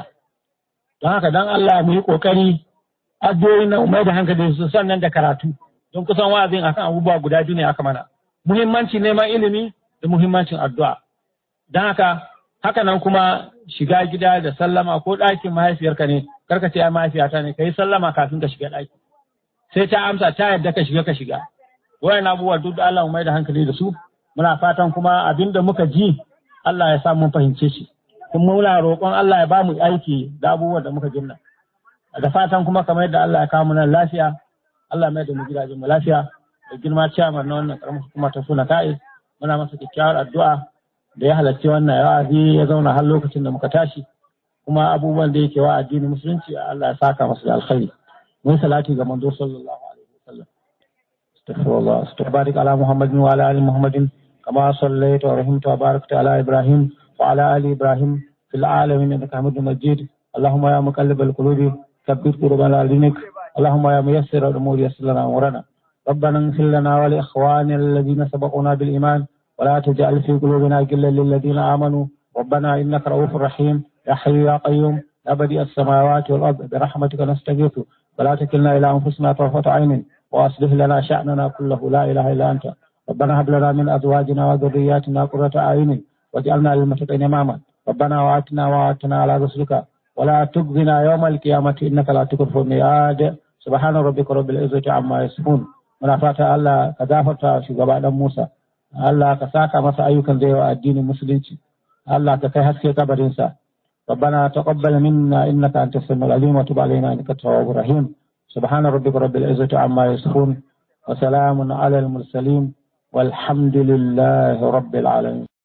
don haka dan Allah mu yi ƙoƙari addu'o'in nan mai da hankali su sannan da karatu don kusan wa'azin akan abubuwa guda biyu ne aka mana muhimmancin neman ilimi da muhimmancin addu'a don haka haka nan kuma shiga gida da sallama ko ɗakin mahaifiyarka ne karka ce ai mahaifiyata ne kai sallama kafin ka shiga ɗaki sai ta amsa ta yadda ka shiga ka shiga wayan abubuwa duk da Allah mu mai da hankali da su muna fatan kuma abinda muka ji Allah ya sa mun fahimce shi kuma muna roƙon Allah ya ba mu aiki da abubuwan da muka jinna da fatan kuma kamar yadda Allah ya kawo mu nan lafiya Allah mai da mu gidajen mu lafiya da girma ciyamar na wannan karamar hukuma ta suna kai muna masa kyakkyawar addu'a da ya halarci wannan wa'azi ya zauna har lokacin da muka tashi kuma abubuwan da yake wa addinin musulunci Allah ya saka masa da alkhairi mun salati ga manzo sallallahu alaihi wasallam astaghfirullah astaghfiruka ala muhammadin wa ala ali muhammadin kama sallaita wa rahimta wa barakta ala ibrahim wa ala ali ibrahim fil alamin innaka hamidum majid اللهم يا مقلب القلوب ثبت قلوبنا على دينك اللهم يا ميسر الامور يسر لنا امورنا ربنا اغفر لنا ولاخواننا الذين سبقونا بالايمان ولا تجعل في قلوبنا غلا للذين امنوا ربنا انك رؤوف رحيم يا حي يا قيوم يا بديع السماوات والارض برحمتك نستغيث ولا تكلنا الى انفسنا طرفه عين واصلح لنا شاننا كله لا اله الا انت ربنا هب لنا من ازواجنا وذرياتنا قرة اعين واجعلنا للمتقين اماما ربنا واتنا واتنا على رسلك ولا تخزنا يوم القيامة إنك لا تكفر الميعاد سبحان ربك رب العزة عما يصفون muna fata Allah ka gafarta shugaba dan Musa Allah ka saka masa ayyukan zai wa addinin musulunci Allah ka kai haske kabarinsa ربنا تقبل منا انك انت السميع العليم وتب علينا انك التواب الرحيم سبحان ربك رب العزه عما يصفون وسلام على المرسلين والحمد لله رب العالمين